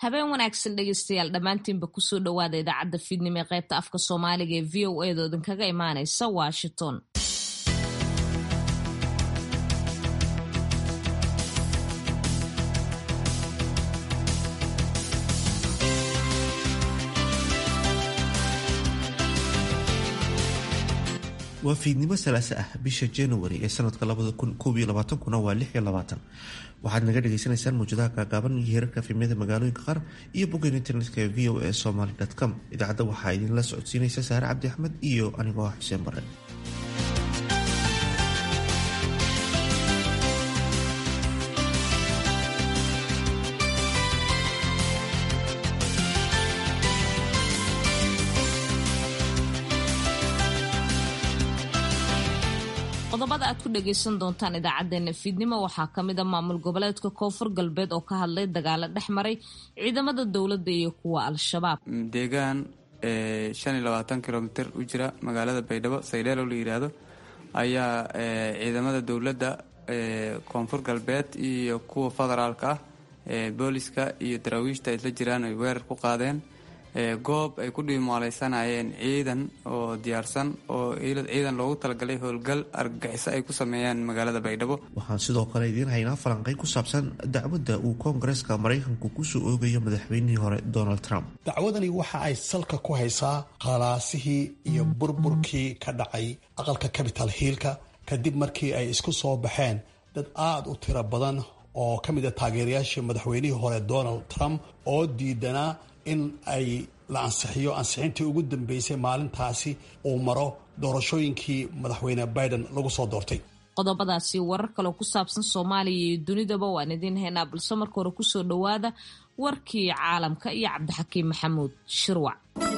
habeen wanaagsan dhegeystayaal dhammaantiinba kusoo dhowaada idaacadda fiidnimo ee qaybta afka soomaaliga ee v o edo idinkaga imaanaysa washington waa fiidnimo salaase ah bisha january ee sanadka kuna waa waxaad naga dhagaysanaysaan mawjadaha gaagaaban iyo heerarka fimyada magaalooyinka qaar iyo boggan internetka ee v o a somaly com idaacadda waxaa idinla socodsiinaysa saare cabdi axmed iyo anigoo ah xuseen bare qodobada aad ku dhagaysan doontaan idaacadeena fiidnimo waxaa kamid a maamul goboleedka koonfur galbeed oo ka hadlay dagaalo dhex maray ciidamada dowladda iyo kuwa al-shabaab deegaan shan iyo labaatan kilomitr u jira magaalada baydhabo saydheelo la yidhaahdo ayaa ciidamada dowladda koonfur galbeed iyo kuwa federaalka ah booliska iyo daraawiishta isla jiraan ay weerar ku qaadeen goob ay ku dhiimaaleysanayeen ciidan oo diyaarsan oo ciidan loogu talagalay howlgal argagixiso ay ku sameeyaan magaalada baydhabo waxaan sidoo kale idiin haynaa falanqeyn ku saabsan dacwadda uu koongareeska maraykanku kusoo oogayo madaxweynihii hore donald trump dacwadani waxa ay salka ku haysaa khalaasihii iyo burburkii ka dhacay aqalka capital hiilka kadib markii ay isku soo baxeen dad aada u tiro badan oo ka mid a taageerayaashii madaxweynihii hore donald trump oo diidanaa in ay la ansixiyo ansixintii ugu dambeysay maalintaasi uu maro doorashooyinkii madaxweyne biden lagu soo doortay qodobadaasi warar kaleo ku saabsan soomaaliya iyo dunidaba waan idiin haynaa balse marka hore kusoo dhowaada warkii caalamka iyo cabdixakiim maxamuud shirwac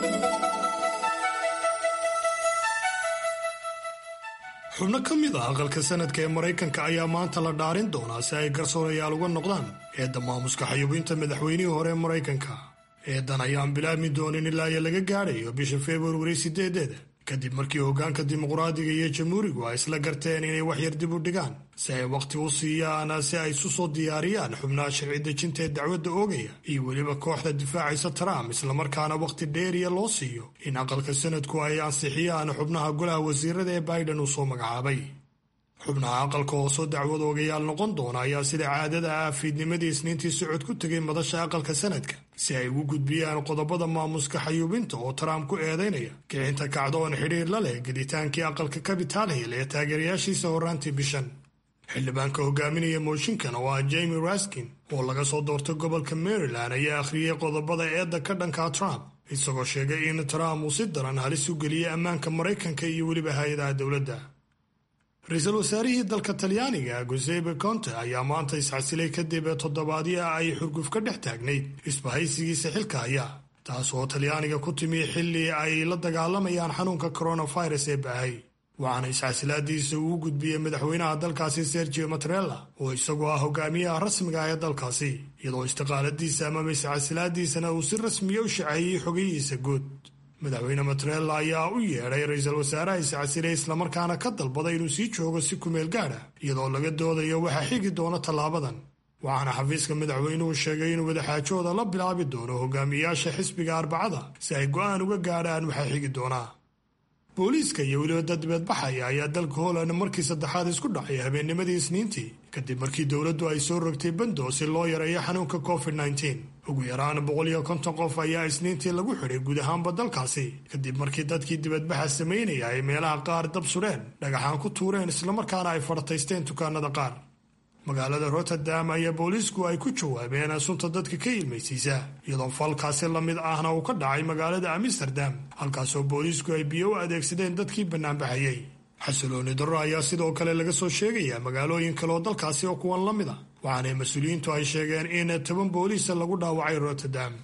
xubno ka mid ah aqalka sanadka ee maraykanka ayaa maanta la dhaarin doonaa si ay garsoorayaal uga noqdaan eedda maamuska xayuubinta madaxweynihii hore ee maraykanka eedan ayaan bilaabmi doonin ilaa iyo laga gaadhayo bisha februari sideedeeda kadib markii hoggaanka dimuqraadiga iyo jamhuurigu ay isla garteen inay waxyar dib u dhigaan si ay wakhti u siiyaan si ay isu soo diyaariyaan xubnaha sharci dejinta ee dacwadda oogaya iyo weliba kooxda difaacaysa trump islamarkaana wakhti dheeriya loo siiyo in aqalka sanadku ay ansixiyaan xubnaha golaha wasiirada ee biden uu soo magacaabay xubnaha aqalka hoosoo dacwad oogayaal noqon doona ayaa sida caadada ah fiidnimadii isniintii socod ku tegay madasha aqalka sanadka si ay ugu gudbiyaan qodobada maamuska xayuubinta oo trump ku eedaynaya kicinta kacdoon xidhiir la leh geditaankii aqalka capital hill ee taageerayaashiisa horraantii bishan xildhibaanka hogaaminaya mooshinkan oo ah jamie raskin oo laga soo doortay gobolka maryland ayaa akhriyey qodobada eedda ka dhanka trump isagoo sheegay in trump uu si daran halis u geliyey ammaanka maraykanka iyo weliba hay-adaha dowladda ra-iisul wasaarihii dalka talyaaniga gusebe conte ayaa maanta isxasilay kadib toddobaadyo ay xurguf ka dhex taagnayd isbahaysigiisa xilka haya taas oo talyaaniga ku timi xilli ay la dagaalamayaan xanuunka coronavirus ee baahay waxaana isxasilaadiisa uu gudbiyey madaxweynaha dalkaasi sergio matrella oo isagoo ah hogaamiyaha rasmiga ah ee dalkaasi iyadoo istiqaaladiisa amaba isxasilaadiisana uu si rasmiya u shaceeyey xogayihiisa guud madaxweyne matrella ayaa u yeedhay ra-iisul wasaaraha iscasilay islamarkaana ka dalbaday inuu sii joogo si kumeel gaadha iyadoo laga doodayo waxaa xigi doona tallaabadan waxaana xafiiska madaxweynuhu sheegay inuu wadaxaajooda la bilaabi doono hogaamiyayaasha xisbiga arbacada si ay go'aan uga gaadhaan waxaa xigi doonaa booliiska iyo weliba dad dibeedbaxaya ayaa dalka holland markii saddexaad isku dhacay habeennimadii isniintii kadib markii dowladdu ay soo rogtay bando si loo yareeyo xanuunka covid nteen ugu yaraan boqol iyo konton qof ayaa isniintii lagu xidhay guud ahaanba dalkaasi kadib markii dadkii dibadbaxa samaynaya ay meelaha qaar dab sudheen dhagaxaan ku tuureen islamarkaana ay fartaysteen dukaanada qaar magaalada rotterdam ayaa booliisku ay ku jawaabeen sunta dadka ka ilmaysiisa iyadoo falkaasi la mid ahna uu ka dhacay magaalada amsterdam halkaasoo booliisku ay biyo u adeegsadeen dadkii bannaanbaxayey xasilooni darro ayaa sidoo kale laga soo sheegayaa magaalooyin kale oo dalkaasi oo kuwan la mid a waxaana mas-uuliyiintu ay sheegeen in toban booliisa lagu dhaawacay rotterdam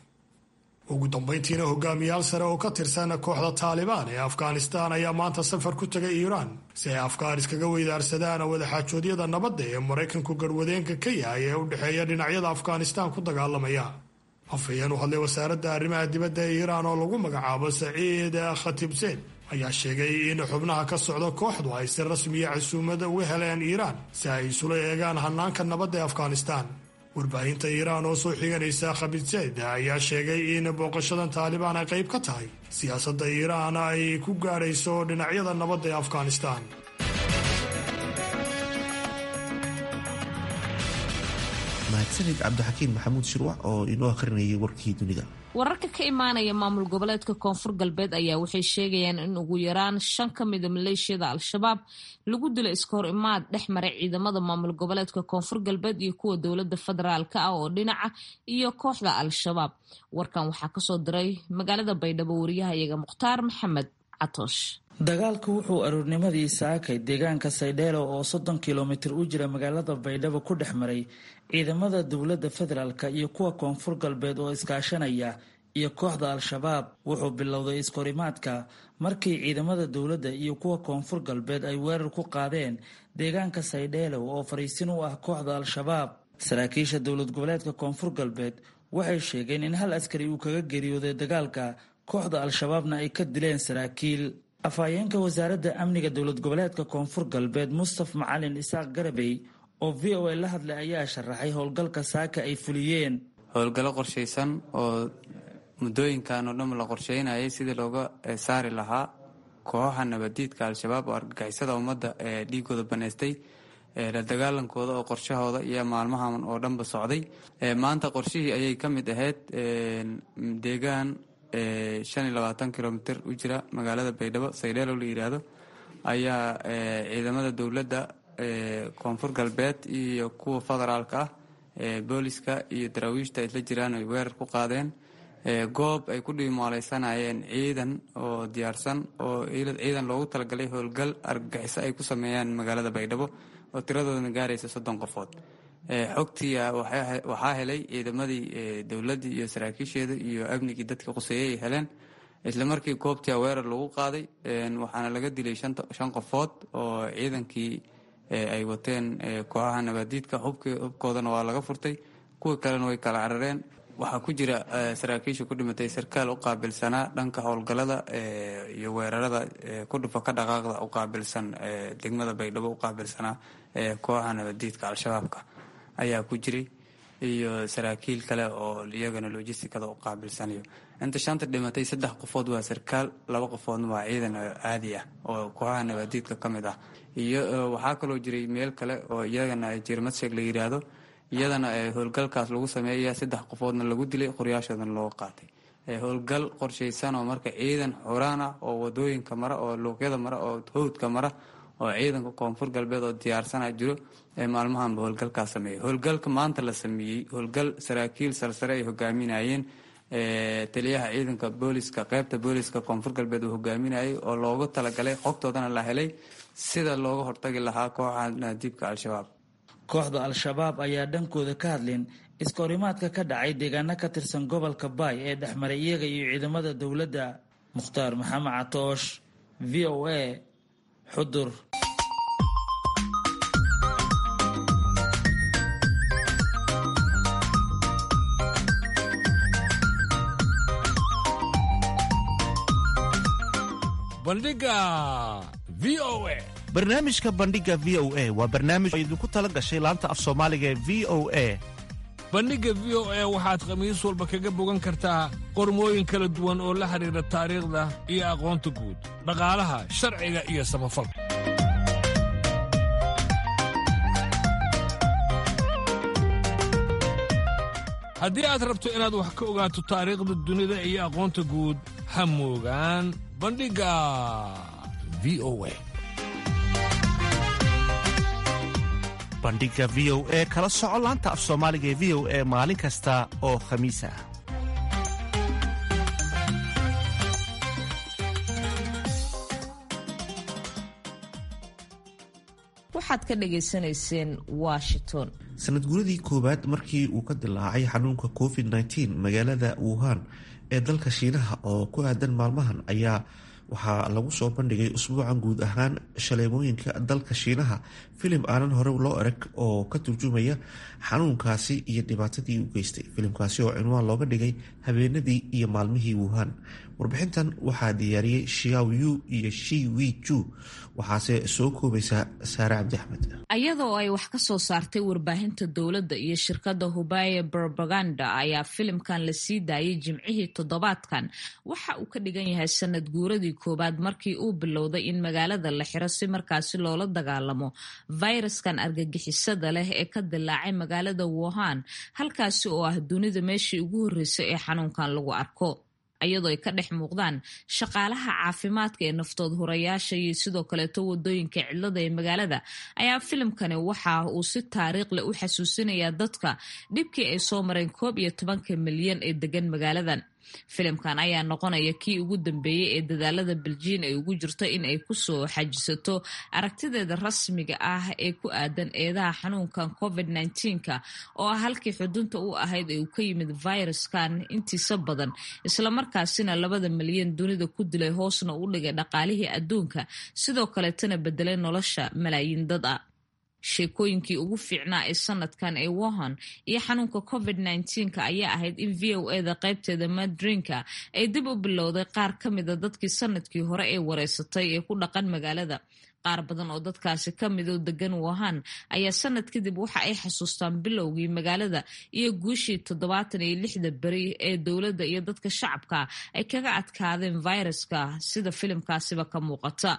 ugu dambayntiina hogaamiyaal sare oo ka tirsan kooxda taalibaan ee afghanistaan ayaa maanta safar ku tegay iiraan si ay afghaan iskaga weydaarsadaan wadaxaajoodyada nabadda ee maraykanku garwadeenka ka yahay ee u dhexeeya dhinacyada afghanistaan ku dagaalamaya afhayeen u hadlay wasaaradda arrimaha dibadda ee iiraan oo lagu magacaabo saciid khatibseen ayaa sheegay in xubnaha ka socda kooxdu ay si rasmiya casuumada uga heleen iiraan si ay isula eegaan hanaanka nabadda ee afghanistaan warbaahinta iiraan oo soo xiganaysa khabidsayd ayaa sheegay in booqashadan taalibaan ay qayb ka tahay siyaasadda iiraan ay ku gaadhayso dhinacyada nabadda ee afghanistan mahadsanid cabdixakiin maxamuud shirwac oo inoo akhrinayay warkii dunida wararka ka imaanaya maamul goboleedka koonfur galbeed ayaa waxay sheegayaan in ugu yaraan shan ka mida maleeshiyada al-shabaab lagu dilo iska hor imaad dhex maray ciidamada maamul goboleedka koonfur galbeed iyo kuwa dowlada federaalk ah oo dhinaca iyo kooxda al-shabaab warkan waxaa kasoo diray magaalada baydhabo wariyahayaga mukhtaar maxamed catoosh dagaalku wuxuu aroornimadii saakay deegaanka saydheelo oo soddon kilomitir u jira magaalada baydhabo ku dhex maray ciidamada dowladda federaalk iyo kuwa koonfur galbeed oo iskaashanaya iyo kooxda al-shabaab wuxuu bilowday iskahorimaadka markii ciidamada dowladda iyo kuwa koonfur galbeed ay weerar ku qaadeen deegaanka saydheelo oo fariisin u ah kooxda al-shabaab saraakiisha dowlad goboleedka koonfur galbeed waxay sheegeen in hal askari uu kaga geeriyooday dagaalka kooxda al-shabaabna ay ka dileen saraakiil afhayeenka wasaaradda amniga dowlad goboleedka koonfur galbeed mustaf macalin isaaq garabey oo v o a la hadlay ayaa sharaxay howlgalka saaka ay fuliyeen howlgallo qorshaysan oo muddooyinkan oo dhan la qorsheynayay sidii looga saari lahaa kooxaha nabadiidka al-shabaab oo argagixisada ummadda ee dhiigooda baneystay la dagaalankooda oo qorshahooda iyo maalmahan oo dhanba socday maanta qorshihii ayay ka mid ahayd deegaan shan iyo labaatan kilomitr u jira magaalada baydhabo saydheelo la yidhaahdo ayaa ciidamada dowladda koonfur galbeed iyo kuwa federaalka ah booliska iyo daraawiishta isla jiraan ay weerar ku qaadeen goob ay ku dhiimaaleysanayeen ciidan oo diyaarsan oo ciidan loogu talagalay howlgal argagixiso ay ku sameeyaan magaalada baydhabo oo tiradoodana gaaraysa soddon qofood xogtii waxaa helay ciidamadii dowladdii iyo saraakiisheeda iyo amnigii dadka quseeyey ay heleen isla markii goobtii weerar lagu qaaday waxaana laga dilay shan qofood oo ciidankii ay wateen kooxaha nabaadiidka hubkoodana waa laga furtay kuwa kalena way kala carareen waxaa ku jira saraakiisha ku dhimatay sarkaal u qaabilsanaa dhanka howlgalada iyo weerarada ku dhufa ka dhaqaaqda u qaabilsan degmada baydhabo u qaabilsanaa kooxaha nabadiidka al-shabaabka ayaa ku jiray iyo saraakiil kale oo iyagana logisticada u qaabilsanayo inta shanta dhimatay saddex qofood waa sarkaal laba qofoodna waa ciidan caadi ah oo kooxaha nabaadiidka ka mid ah iyo waxaa kaloo jiray meel kale oo iyagana jirmadsheeg la yidhaahdo iyadana howlgalkaas lagu sameeya saddex qofoodna lagu dilay qoryaashoodana loo qaatay howlgal qorshaysan oo marka ciidan xuraan ah oo wadooyinka mara oo luuqyada mara oo howdka mara oo ciidanka koonfur galbeed oo diyaarsana jiro ee maalmahanba howlgalkaas sameeyay howlgalka maanta la sameeyey howlgal saraakiil sarsare ay hogaaminayeen taliyaha ciidanka booliska qeybta booliska koonfur galbeed uu hogaaminayay oo loogu talagalay xogtoodana la helay sida looga hortagi lahaa kooxa naadiibka al-shabaab kooxda al-shabaab ayaa dhankooda ka hadleen iskahorimaadka ka dhacay deegaano ka tirsan gobolka baay ee dhexmaray iyaga iyo ciidamada dowladda mukhtaar maxamed catoosh v o a xudur bandhiga v o a barnaamijka bandhiga v o a waa barnaamij oo idinku tala gashay laanta af soomaaliga ee v o a bandhigga v o a waxaad khamiis walba kaga bogan kartaa qormooyin kala duwan oo la xidhiidha taariikhda iyo aqoonta guud dhaqaalaha sharciga iyo samafalka haddii aad rabto inaad wax ka ogaato taariikhda dunida iyo aqoonta guud ha moogaan bandhigga v o a bandhiga v o e kala soco laanta af soomaaliga ee v o e maalin kasta oo khamiis ah waxaad ka dhagaysanayseen washington sanad guradii koowaad markii uu ka dilaacay xanuunka covid -19 magaalada wuhan ee dalka shiinaha oo ku aadan maalmahan ayaa waxaa lagu soo bandhigay usbuucan guud ahaan shaleemooyinka dalka shiinaha filim aanan hore loo erag oo ka turjumaya xanuunkaasi iyo dhibaatadii u geystay filimkaasi oo cinwaan looga dhigay habeenadii iyo maalmihii wuhan warbixintan waxaa diyaariyey shiaw-yu iyo shi wi ju waxaase soo koobaysaa saare cabdi axmed ayadoo ay wax ka soo saartay warbaahinta dowladda iyo shirkadda hubaya propaganda ayaa filimkan la sii daayay jimcihii toddobaadkan waxa uu ka dhigan yahay sanad guuradii koowaad markii uu bilowday in magaalada la xiro si markaasi loola dagaalamo fayraskan argagixisada leh ee ka dilaacay magaalada wuhan halkaasi oo ah dunida meeshii ugu horreysay ee xanuunkan lagu arko iyadoo ay ka dhex muuqdaan shaqaalaha caafimaadka ee naftood hurayaasha iyo sidoo kaleeto wadooyinka cidlada ee magaalada ayaa filimkani waxa uu si taariikh leh u xasuusinayaa dadka dhibkii ay soo mareen koob iyo tobanka milyan ee degan magaaladan filimkan ayaa noqonaya kii ugu dambeeyey ee dadaalada beljiin ay ugu jirto in ay kusoo xajisato aragtideeda rasmiga ah ee ku aadan eedaha xanuunkan covid nka oo ah halkii xudunta u ahayd ee uu ka yimid viruskan intiisa badan islamarkaasina labada milyan dunida ku dilay hoosna u dhigay dhaqaalihii adduunka sidoo kaleetana bedelay nolosha malaayiin dad a sheekooyinkii ugu fiicnaa ee sanadkan ee wohan iyo xanuunka covid nka ayaa ahayd in v o eda qaybteeda madrinka ay dib u bilowday qaar ka mida dadkii sanadkii hore ee wareysatay ee ku dhaqan magaalada qaar badan oo dadkaasi ka midoo degan wohan ayaa sanad kadib waxa ay xasuustaan bilowgii magaalada iyo guushii toddobaatan iyo lixda beri ee dowladda iyo dadka shacabka ay kaga adkaadeen viruska sida filimkaasiba ka muuqata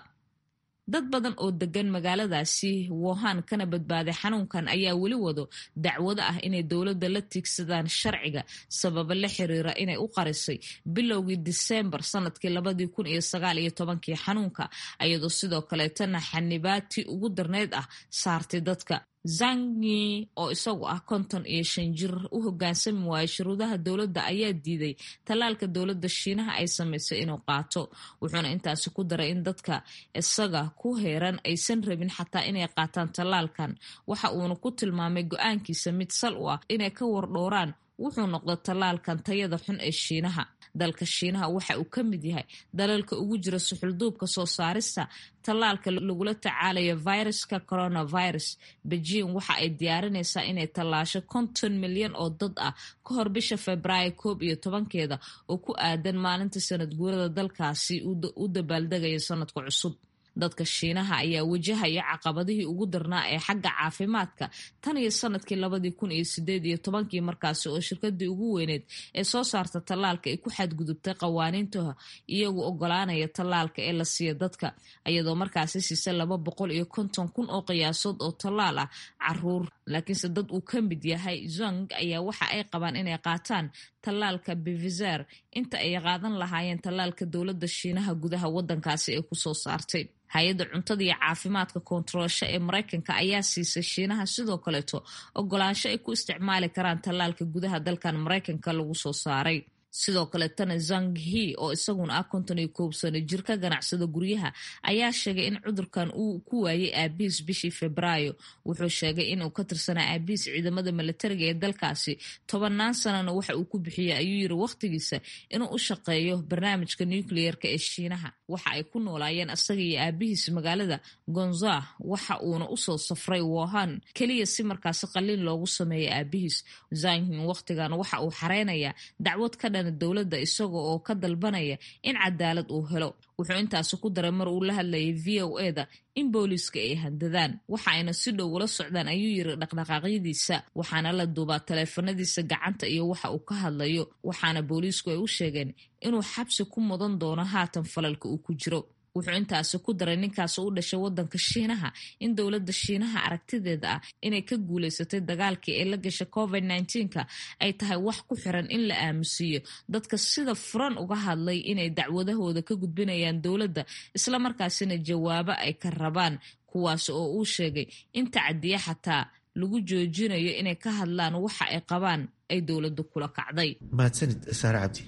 dad badan oo degan magaaladaasi wohan kana badbaaday xanuunkan ayaa weli wado dacwado ah inay dowladda la tiigsadaan sharciga sababo la xiriira inay u qarisay bilowgii disembar sanadkii labadii kun iyo sagaal iyo tobankii xanuunka ayadoo sidoo kaleetana xanibaatii ugu darneyd ah saartay dadka zangi oo isagu ah konton iyo shan jir u hogaansami waayay shuruudaha dowladda ayaa diiday tallaalka dowladda shiinaha ay samaysay inuu qaato wuxuuna intaasi ku daray in dadka isaga ku heeran aysan rabin xataa inay qaataan tallaalkan waxa uuna ku tilmaamay go-aankiisa mid sal u ah inay ka wardhooraan wuxuu noqda tallaalkan tayada xun ee shiinaha dalka shiinaha waxa uu ka mid yahay dalalka ugu jira suxulduubka soo saarista tallaalka lagula tacaalayo viruska coronavirus beijing waxa ay diyaarinaysaa inay tallaasho konton milyan oo dad ah ka hor bisha februaayo koob iyo tobankeeda oo ku aadan maalinta sanad guurada dalkaasi u dabaaldegaya sanadka cusub dadka shiinaha ayaa wajahaya caqabadihii ugu darnaa ee xagga caafimaadka tan iyo sanadkii labadii kun iyo sideed iyo tobankii markaasi oo shirkadii ugu weyneed ee soo saarta tallaalka ay ku xadgudubtay qawaaniinta iyagu ogolaanaya tallaalka ee la siiya dadka iyadoo markaasi siisa laba boqol iyo konton kun oo qiyaasood oo tallaal ah caruur laakiinse dad uu ka mid yahay zong ayaa waxa ay qabaan inay qaataan tallaalka bevizer inta ay qaadan lahaayeen tallaalka dowladda shiinaha gudaha wadankaasi ay kusoo saartay hay-adda cuntada iyo caafimaadka koontaroolsho ee maraykanka ayaa siisay shiinaha sidoo kaleeto ogolaansho ay ku isticmaali karaan tallaalka gudaha dalkan maraykanka lagu soo saaray sidoo kaletana zanghi oo isaguna ah konton iyo koob sano jir ka ganacsada guryaha ayaa sheegay in cudurkan uu ku waayay aabihiis bishii febraayo wuxuu sheegay inuu ka tirsanaa aabihiis ciidamada milatariga ee dalkaasi tobannaan sanana waxa uu ku bixiyey ayuu yiri wakhtigiisa inuu u shaqeeyo barnaamijka nucleerka ee shiinaha waxa ay ku noolaayeen asaga iyo aabihiis magaalada gonza waxa uuna usoo safray wohan keliya si markaasi qaliin loogu sameeyo aabihiis zanghin wakhtigan waxa uu xareynayaa dacwad ka dowladda isaga oo ka dalbanaya in cadaalad uu helo wuxuu intaasi ku daray mar uu la hadlayay v o eda in booliiska ay handadaan waxa ayna si dhow ula socdaan ayuu yiri dhaqdhaqaaqyadiisa waxaana la duubaa taleefanadiisa gacanta iyo waxa uu ka hadlayo waxaana booliisku ay u sheegeen inuu xabsi ku mudan doono haatan falalka uu ku jiro wuxuu intaasi ku daray ninkaas u dhashay wadanka shiinaha in dowladda shiinaha aragtideeda ah inay ka guuleysatay dagaalkii ee la gashay covid nka ay tahay wax ku xiran in la aamusiiyo dadka sida furan uga hadlay inay dacwadahooda ka gudbinayaan dowladda islamarkaasina jawaabo ay ka rabaan kuwaas oo uu sheegay in tacadiya xataa lagu joojinayo inay ka hadlaan waxa ay qabaan ay dowladdu kula kacday mahadsanid saare cabdi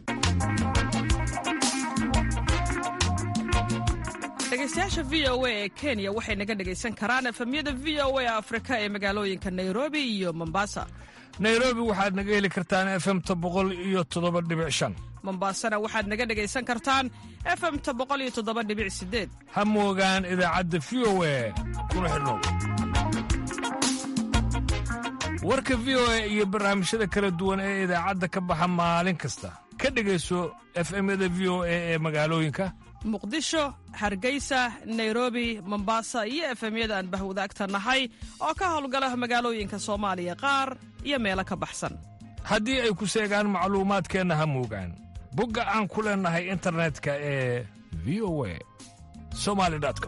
dhegeystayaasha v o a ee kenya waxay naga dhegaysan karaan efemyada v o a afrika ee magaalooyinka nairobi iyo mombasa nairobi waxaad naga heli kartaan efemta boqol iyo toddoba dhibic shan mombasana waxaad naga dhegaysan kartaan efemta boqol iyo toddoba dhibic sideed ha moogaan idaacadda v o a kuna xidhnow warka v o a iyo barnaamijyada kala duwan ee idaacadda ka baxa maalin kasta ka dhegayso efemyada v o a ee magaalooyinka muqdisho hargeysa nairobi mombasa iyo efemyada aan bahwadaagta nahay oo ka howlgala magaalooyinka soomaaliya qaar iyo meelo ka baxsan haddii ay ku seegaan macluumaadkeenna ha muugaan bogga aan ku leennahay internetka ee v o a somali com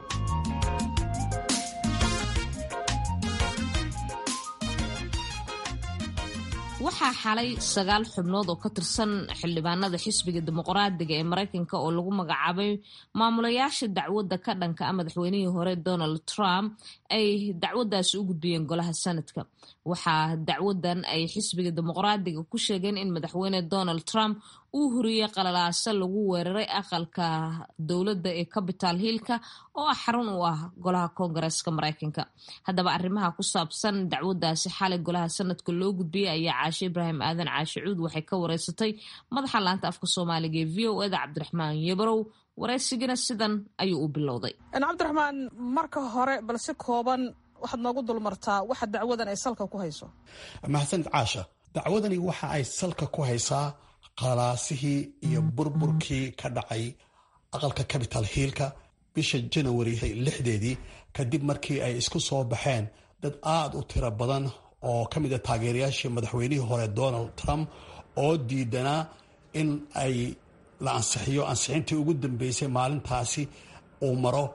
waxaa xalay sagaal xubnood oo ka tirsan xildhibaanada xisbiga dimuqraadiga ee maraykanka oo lagu magacaabay maamulayaasha dacwadda ka dhanka a madaxweynihii hore donald trump ay dacwaddaasi u gudbiyeen golaha sanadka waxaa dacwadan ay xisbiga dimuqraadiga ku sheegeen in madaxweyne donald trump uu huriyey qalalaase lagu weeraray aqalka dowladda ee capital hillka oo ah xarun u ah golaha koongareeska maraykanka haddaba arrimaha ku saabsan dacwadaasi xalay golaha sanadka loo gudbiyey ayaa caashe ibraahim aadan caashe cuud waxay ka wareysatay madaxa laanta afka soomaaliga ee v o eda cabdiraxmaan yebrow wareysigana sidan ayuu u bilowday cabdiraxmaan marka hore bal si kooban waxaad noogu dulmartaa waxa dacwadan ay salka ku hayso mahadsanid caasha dacwadani waxa ay salka ku haysaa qalaasihii iyo burburkii ka dhacay aqalka capital hiilka bisha janawari lixdeedii kadib markii ay isku soo baxeen dad aada u tiro badan oo ka mid a taageerayaashii madaxweynihii hore donald trump oo diidanaa in ay la ansixiyo ansixintii ugu dambeysay maalintaasi uu maro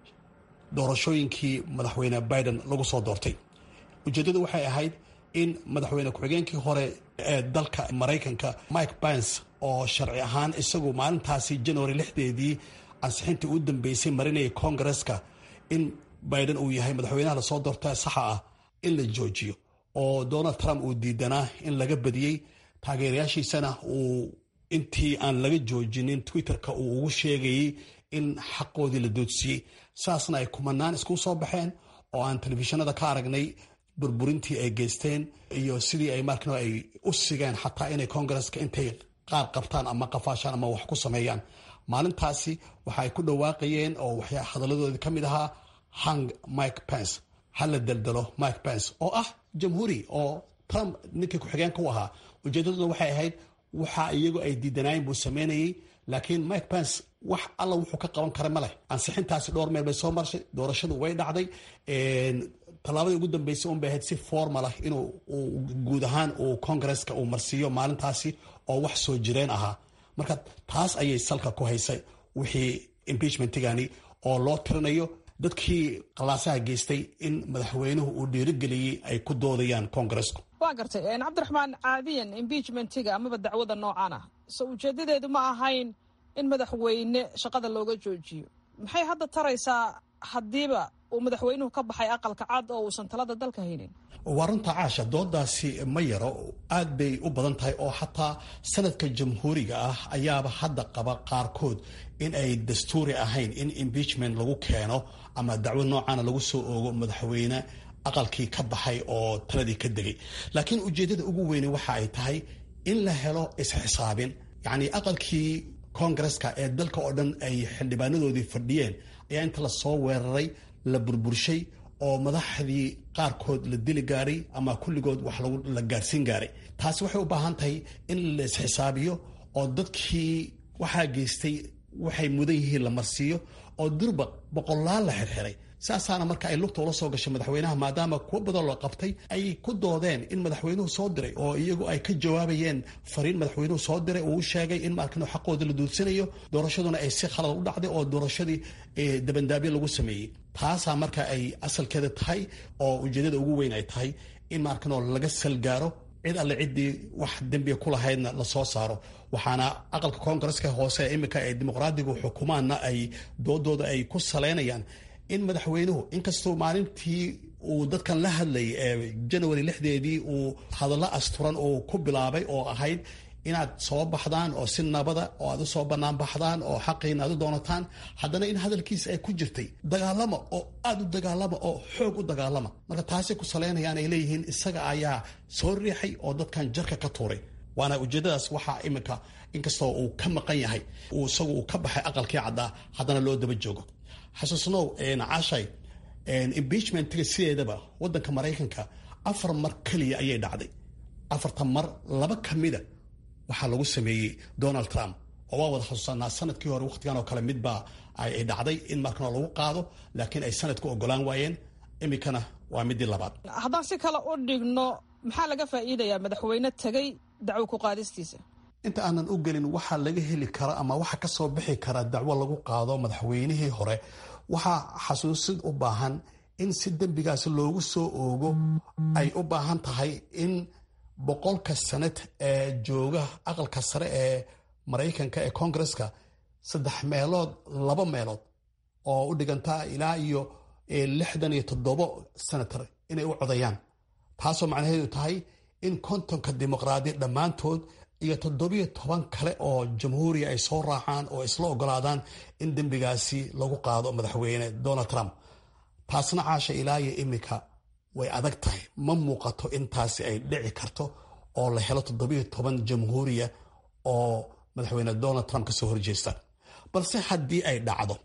doorashooyinkii madaxweyne biden lagu soo doortay ujeeddadu waxay ahayd in madaxweyne ku-xigeenkii hore ee dalka maraykanka mike pence oo sharci ahaan isagu maalintaasi january lixdeedii ansixintii u dambeysay marinayay kongareska in biden uu yahay madaxweynaha lasoo doorta saxa ah in la joojiyo oo donald trump uu diidanaa in laga badiyey taageerayaashiisana uu intii aan laga joojinin twitterka uu ugu sheegayey in xaqoodii la doodsiiyey saasna ay kumanaan isku soo baxeen oo aan telefishinada ka aragnay burburintii ay geysteen iyo sidii ay markano ay u sigeen xataa inay kongareska intay qaar qabtaan ama qafaashaan ama wax ku sameeyaan maalintaasi waxa ay ku dhawaaqayeen oo waxyaa hadaladoodii ka mid ahaa hang mike pence ha la daldalo mike pence oo ah jamhuuri oo trump ninkii ku-xigeenka u ahaa ujeedaduna waxay ahayd waxa iyagu ay diidanaayeen buu sameynayey laakiin mike pence wax alla wuxuu ka qaban kara ma leh ansixintaasi dhowr meel bay soo marshay doorashadu way dhacday tallaabadii ugu dambeysay un bay ahayd si formal ah inuu guud ahaan uu kongareska uu marsiiyo maalintaasi oo wax soo jireen ahaa marka taas ayay salka ku haysay wixii impeachmentigani oo loo tirinayo dadkii qalaasaha geystay in madaxweynuhu uu dhiirigeliyey ay ku doodayaan kongaresku waa gartay cabdiraxmaan caadiyan impeachmentiga amaba dacwada noocan ah so ujeedadeedu ma ahayn in madaxweyne shaqada looga joojiyo maxay hadda taraysaa haddiiba uu madaxweynuhu ka baxay aqalka cad oo uusan talada dalka haynin waa runta caasha doodaasi ma yaro aad bay u badan tahay oo xataa sanadka jamhuuriga ah ayaaba hadda qaba qaarkood in ay dastuuri ahayn in impeachment lagu keeno ama dacwo noocaana lagu soo oogo madaxweyne aqalkii ka baxay oo taladii ka degay laakiin ujeeddada ugu weyne waxa ay tahay in la helo isxisaabin yacni aqalkii kongareska ee dalka oo dhan ay xildhibaanadoodii fadhiyeen ayaa inta lasoo weeraray la burburshay oo madaxdii qaarkood la dili gaaray ama kulligood wax la gaarsiin gaaray taasi waxay u baahan tahay in la isxisaabiyo oo dadkii waxaa geystay waxay mudan yihiin la marsiiyo oo durba boqolaal la xirxiray saasaana marka ay lugta ula soo gashay madaxweynaha maadaama kuwo badan loo qabtay ay ku doodeen in madaxweynuhu soo diray oo iyagu ay ka jawaabayeen fariin madaxweynuhu soo diray uu u sheegay in markan xaqooda la duudsanayo doorashaduna ay si khalad u dhacday oo doorashadii dabandaabyo lagu sameeyey taasaa marka ay asalkeeda tahay oo ujeedada ugu weyn ay tahay in markanoo laga salgaaro cid alle ciddii wax dembiga ku lahaydna lasoo saaro waxaana aqalka koongareska hoose iminka ee dimuqraadigu xukumaanna ay doodooda ay ku saleynayaan in madaxweynuhu inkastoo maalintii uu dadkan la hadlayay ee janawari lixdeedii uu hadallo asturan uu ku bilaabay oo ahayd inaad soo baxdaan oo si nabada oo aad usoo bannaan baxdaan oo xaqiina aad u doonataan haddana in hadalkiisa ay ku jirtay dagaalama oo aada u dagaalama oo xoog u dagaalama marka taasay ku saleynayaan ay leeyihiin isaga ayaa soo riixay oo dadkan jarka ka tuuray waana ujeedadaas waxaa iminka inkastoo uu ka maqan yahay uu isagu uu ka baxay aqalkii caddaa haddana loo daba joogo xasuusnow cashay impeachmentiga sideedaba wadanka maraykanka afar mar keliya ayay dhacday afartan mar laba ka mida waxaa lagu sameeyey donald trump oo waa wada xusuusanaa sanadkii hore wakhtigan oo kale midbaa ay dhacday in markana lagu qaado laakiin ay sanadku ogolaan waayeen iminkana waa midii labaad haddaan si kale u dhigno maxaa laga faa'iidayaa madaxweyne tegey dacwo ku qaadistiisa inta aanan u gelin waxaa laga heli kara ama waxa ka soo bixi kara dacwo lagu qaado madaxweynihii hore waxaa xasuusid u baahan in si dembigaasi loogu soo oogo ay u baahan tahay in boqolka sanad ee jooga aqalka sare ee maraykanka ee koongareska saddex meelood laba meelood oo u dhigantaa ilaa iyo lixdan iyo toddobo senator inay u codayaan taasoo macnaheedu tahay in kontonka dimuqraadi dhammaantood iyo toddobiyo toban kale oo jamhuuriya ay soo raacaan oo isla ogolaadaan in dembigaasi lagu qaado madaxweyne donald trump taasna caasha ilaa iyo iminka way adag tahay ma muuqato intaasi ay dhici karto oo la helo toddobiyo toban jamhuuriya oo madaxweyne donald trump kasoo horjeestaan balse haddii ay dhacdo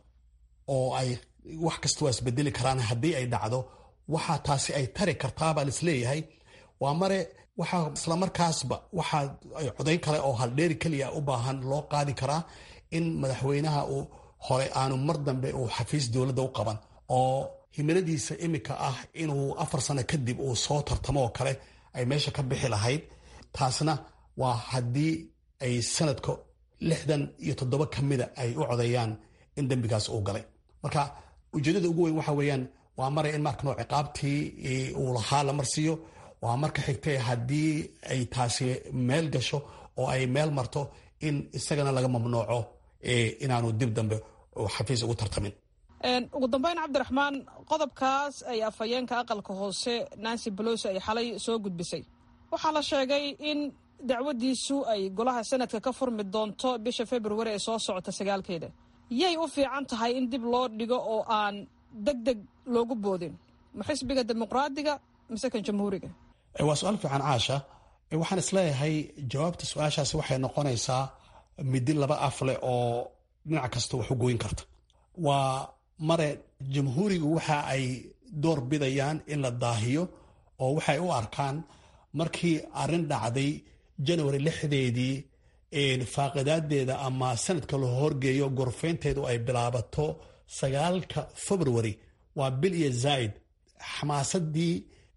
oo ay wax kasta waa isbedeli karaan haddii ay dhacdo waxaa taasi ay tari kartaa baa laisleeyahay waa mare waxaa islamarkaasba waxaa codayn kale oo haldheeri keliya u baahan loo qaadi karaa in madaxweynaha uu hore aanu mar dambe uu xafiis dowladda u qaban oo himiladiisa iminka ah inuu afar sano kadib uu soo tartamo oo kale ay meesha ka bixi lahayd taasna waa haddii ay sanadka lixdan iyo toddoba ka mida ay u codeeyaan in dembigaas uu galay marka ujeedada ugu weyn waxa weeyaan waa mare in markanoo ciqaabtii uu lahaa la marsiiyo waa marka xigtay haddii ay taasi meel gasho oo ay meel marto in isagana laga mamnuuco inaanu dib dambe xafiis ugu tartamin ugu dambeyn cabdiraxmaan qodobkaas ay afhayeenka aqalka hoose nancy bolosi ay xalay soo gudbisay waxaa la sheegay in dacwadiisu ay golaha sanadka ka furmi doonto bisha februari ee soo socota sagaalkeeda yay u fiican tahay in dib loo dhigo oo aan deg deg loogu boodin ma xisbiga dimuqraadiga mise kan jamhuuriga waa su-aal fiican caasha waxaan isleeyahay jawaabta su-aashaasi waxay noqonaysaa midi laba af leh oo dhinac kasta wax u gooyin karta waa mare jamhuurigu waxa ay door bidayaan in la daahiyo oo waxay u arkaan markii arrin dhacday janawari lixdeedii faaqidaadeeda ama sanadka la horgeeyo gorfeynteedu ay bilaabato sagaalka februari waa bil iyo zaaid xamaasadii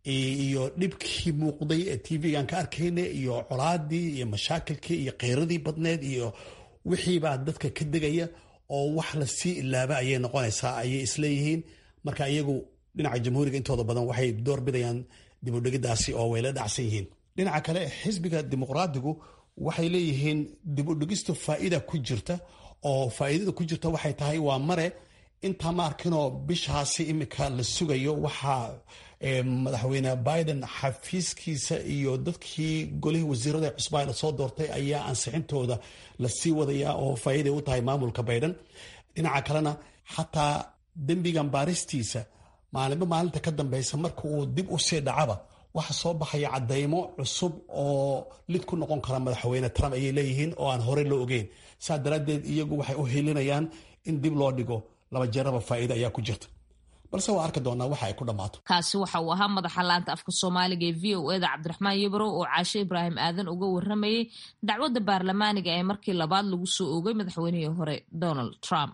iyo dhibkii muuqday ee tv-gan ka arkayna iyo colaadii iyo mashaakilkii iyo kheyradii badneed iyo wixiibaa dadka ka degaya oo wax lasii ilaaba ayay noqonaysaa ayay isleeyihiin marka iyagu dhinaca jamhuuriga intooda badan waxay door bidayaan dibudhigidaasi oo way la dhacsan yihiin dhinaca kale xisbiga dimuqraadigu waxay leeyihiin dibudhigistu faa'iida ku jirta oo faa'iidada ku jirta waxay tahay waa mare intaa ma arkinoo bishaasi iminka la sugayo waxaa madaxweyne biden xafiiskiisa iyo dadkii golihii wasiirada ee cusbaa la soo doortay ayaa ansixintooda lasii wadaya oo faa'iiday u tahay maamulka biden dhinaca kalena xataa dembigan baaristiisa maalinba maalinta ka dambeysa marka uu dib u sii dhacaba waxa soo baxaya cadaymo cusub oo lid ku noqon kara madaxweyne trump ayay leeyihiin oo aan horey loo ogeyn saa daraaddeed iyagu waxay u helinayaan in dib loo dhigo laba jeeraba faa'iida ayaa ku jirta balse waa arki doonaa waxa ay ku dhammaato kaasi waxa uu ahaa madaxa laanta afka soomaaliga ee v o eda cabdiraxmaan yabrow oo caashe ibraahim aadan uga waramayey dacwadda baarlamaaniga ee markii labaad lagu soo oogay madaxweynihii hore donald trump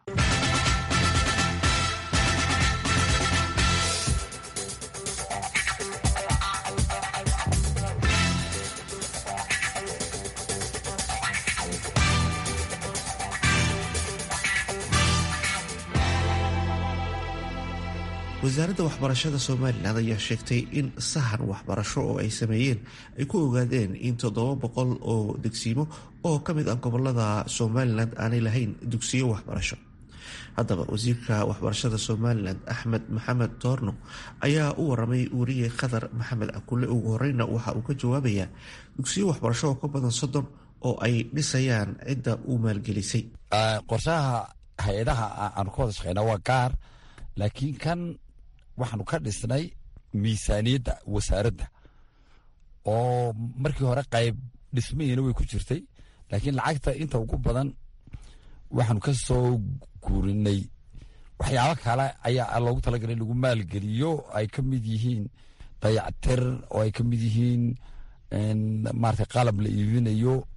wasaaradda waxbarashada somalilan ayaa sheegtay in sahan waxbarasho oo ay sameeyeen ay ku ogaadeen in toddoba boqol oo degsiimo oo ka mid ah gobolada somalilan aanay lahayn dugsiyo waxbarasho haddaba wasiirka waxbarashada somalilan axmed maxamed toorno ayaa u waramay wariye khadar maxamed akule ugu horeyna waxa uu ka jawaabayaa dugsiyo waxbarasho oo ka badan soddon oo ay dhisayaan cidda uu maalgelisay qorshaha hay-adaha aanu ka wada shaqeyna waa gaar laakiin kan waxaanu ka dhisnay miisaaniyadda wasaaradda oo markii hore qayb dhismahiina way ku jirtay laakiin lacagta inta ugu badan waxaanu ka soo guurinay waxyaabo kale ayaa loogu talagalay in lagu maalgeliyo ay ka mid yihiin dayactir oo ay ka mid yihiin maarata qalab la iibinayo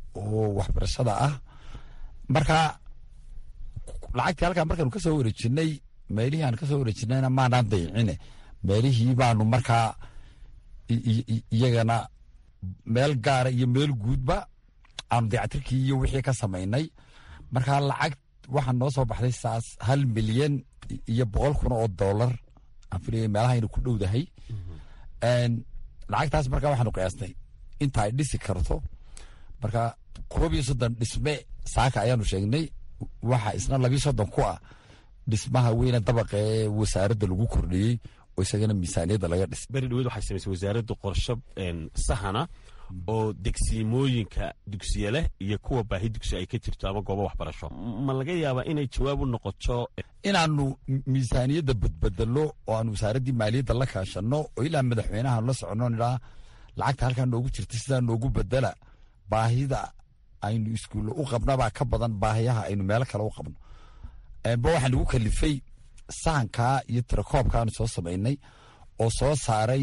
oo waxbarashada ah marka lacagtii halkaa markaanu kasoo wareejinay meelihii aan kasoo wareejinayna maanaan dayicine meelihii baanu markaa iyagana meel gaara iyo meel guudba aanu dayactirkii iyo wixii ka samaynay markaa lacag waxaa noo soo baxday saas hal milyan iyo boqol kun oo dollar aan filaya meelaha inu ku dhowdahay lacagtaas markaa waxaanu qiyaasnay inta ay dhisi karto marka koob iyo soddon dhisme saaka ayaanu sheegnay waxa isna labii soddon ku ah dhismaha weyne dabaqa ee wasaaradda lagu kordhiyey oo isagana miisaaniyadda laga dhisay beri dhaweed waxay samaysay wasaaradda qorsho sahana oo degsiimooyinka dugsiye leh iyo kuwa baahi dugsi ay ka jirto ama goobo waxbarasho ma laga yaabaa inay jawaab u noqoto inaanu miisaaniyadda badbedelo oo aanu wasaaraddii maaliyadda la kaashanno oo ilaa madaxweynaha la soconno nidhaa lacagta halkaa noogu jirta sidaa noogu bedela baahida aynu iskuulle u qabnabaa ka badan baahiyaha aynu meelo kale u qabno ba waxaa nagu kalifay sahankaa iyo tirakoobkaanu soo samaynay oo soo saaray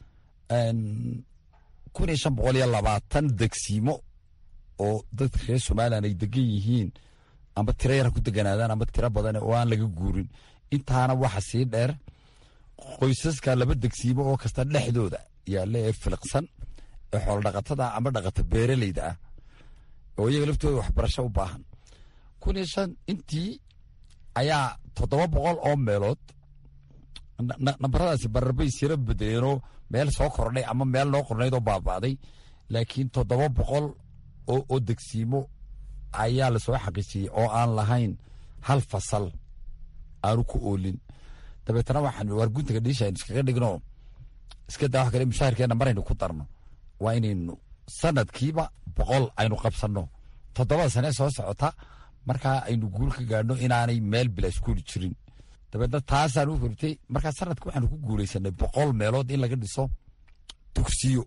kun iyo shan boqol iyo labaatan degsiimo oo dadka reer somalilan ay degan yihiin amba tiro yar ha ku deganaadaan amba tiro badan oo aan laga guurin intaana waxa sii dheer qoysaska laba degsiimo oo kasta dhexdooda yaalla ee filiqsan ee xoolodhaqatada amba dhaqata beeraleyda ah oo iyaga laftooda waxbarasho u baahan kun iyo shan intii ayaa toddoba boqol oo meelood nambaradaasi bararbay sira bedeleenoo meel soo kordhay ama meel noo qornayd oo baaba'day laakiin toddoba boqol oo degsiimo ayaa lasoo xaqiijiyey oo aan lahayn hal fasal aanu ku oolin dabeetana waxaan waar guntaga dhiisha aynu iskaga dhigno iska daa wax kale mushaharkeena maraynu ku darno waa inaynu sanadkiiba boqol aynu qabsanno toddobada sane soo socota markaa aynu guul ka gaadhno inaanay meel bila iskuuli jirin dabeedna taasaan u hortay markaa sanadka waxaanu ku guulaysanay boqol meelood in laga dhiso dugsiyo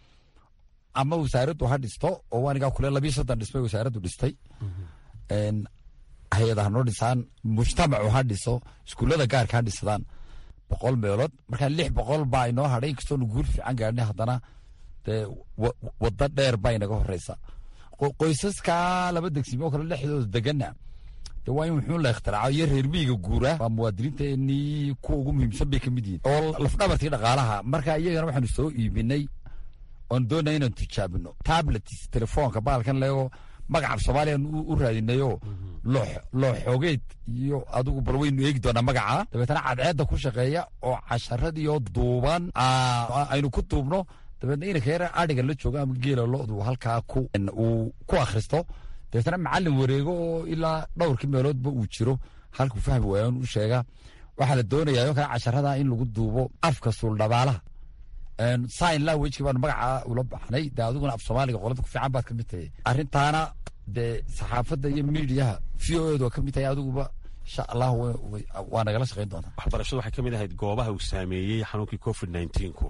ama wasaaraddu ha dhisto oo anigaa kule labii soddon dhismay wasaaraddu dhistay hay-ada ha noo dhisaan mujtamacu ha dhiso iskuullada gaarka ha dhisadaan boqol meelood markaa lix boqol baa inoo hadhay inkastoonu guul fiican gaadhnay haddana dee waddo dheer baa inaga horeysa qoysaska laba degsimoo kale dhexdooda degana de waa in wuxuu la ikhtiraco iyo reer miyiga guura waa muwaadiniinteenii kuwa ugu muhiimsan bay ka mid yihin oo lafdhabartii dhaqaalaha marka iyagana waxaanu soo iibinay oon doonaya inaan tijaabino tablets telefoonka baalkan leego magaca soomaaliyan u raadinayo loo xoogeed iyo adigu bal waynu eegi doonaa magaca dabeetana cadceedda ku shaqeeya oo casharadiioo duuban aynu ku duubno dabeetna inanka yar adhiga la joogo ama geela lodu halkaa uu ku akhristo dabeetana macalin wareego oo ilaa dhowrkii meeloodba uu jiro halkuu fahmi waayan u sheega waxaa la doonayaa oo kale casharada in lagu duubo afka suuldhabaalaha sign languageki baanu magaca ula baxnay dee adiguna af soomaaliga qolada ku fiican baad ka mid tahay arrintaana dee saxaafadda iyo miidiyaha v o edu waa ka mid tahay adiguba insha allah waa nagala shaqayn doontaa waxbarashadu waxay ka mid ahayd goobaha uu saameeyey xanuunkii covid nneteen-ku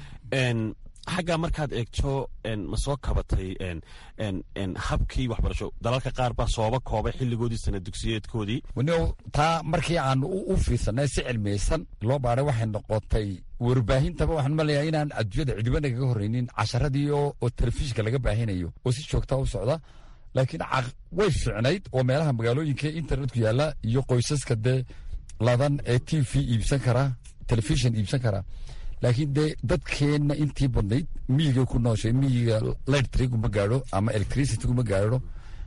xaggaa markaad eegto ma soo kabatay habkii waxbarasho dalalka qaar baa sooba koobay xilligoodii sana dugsiyeedkoodii wani taa markii aanu u fiirsanay si cilmiyeysan loo baaray waxay noqotay warbaahintaba waxaan maleeyaa inaan adduunyada cidiba nagaga horreynin casharadii oo telefishinka laga baahinayo oo si joogtaa u socda laakiin way fiicnayd oo meelaha magaalooyinka internetku yaalla iyo qoysaska dee ladan ee t v iibsan kara telefishin iibsan kara laakiin dee dadkeenna intii badnayd miyiga ku nooshay miyiga lightriguma gaadho ama electricityguma gaadho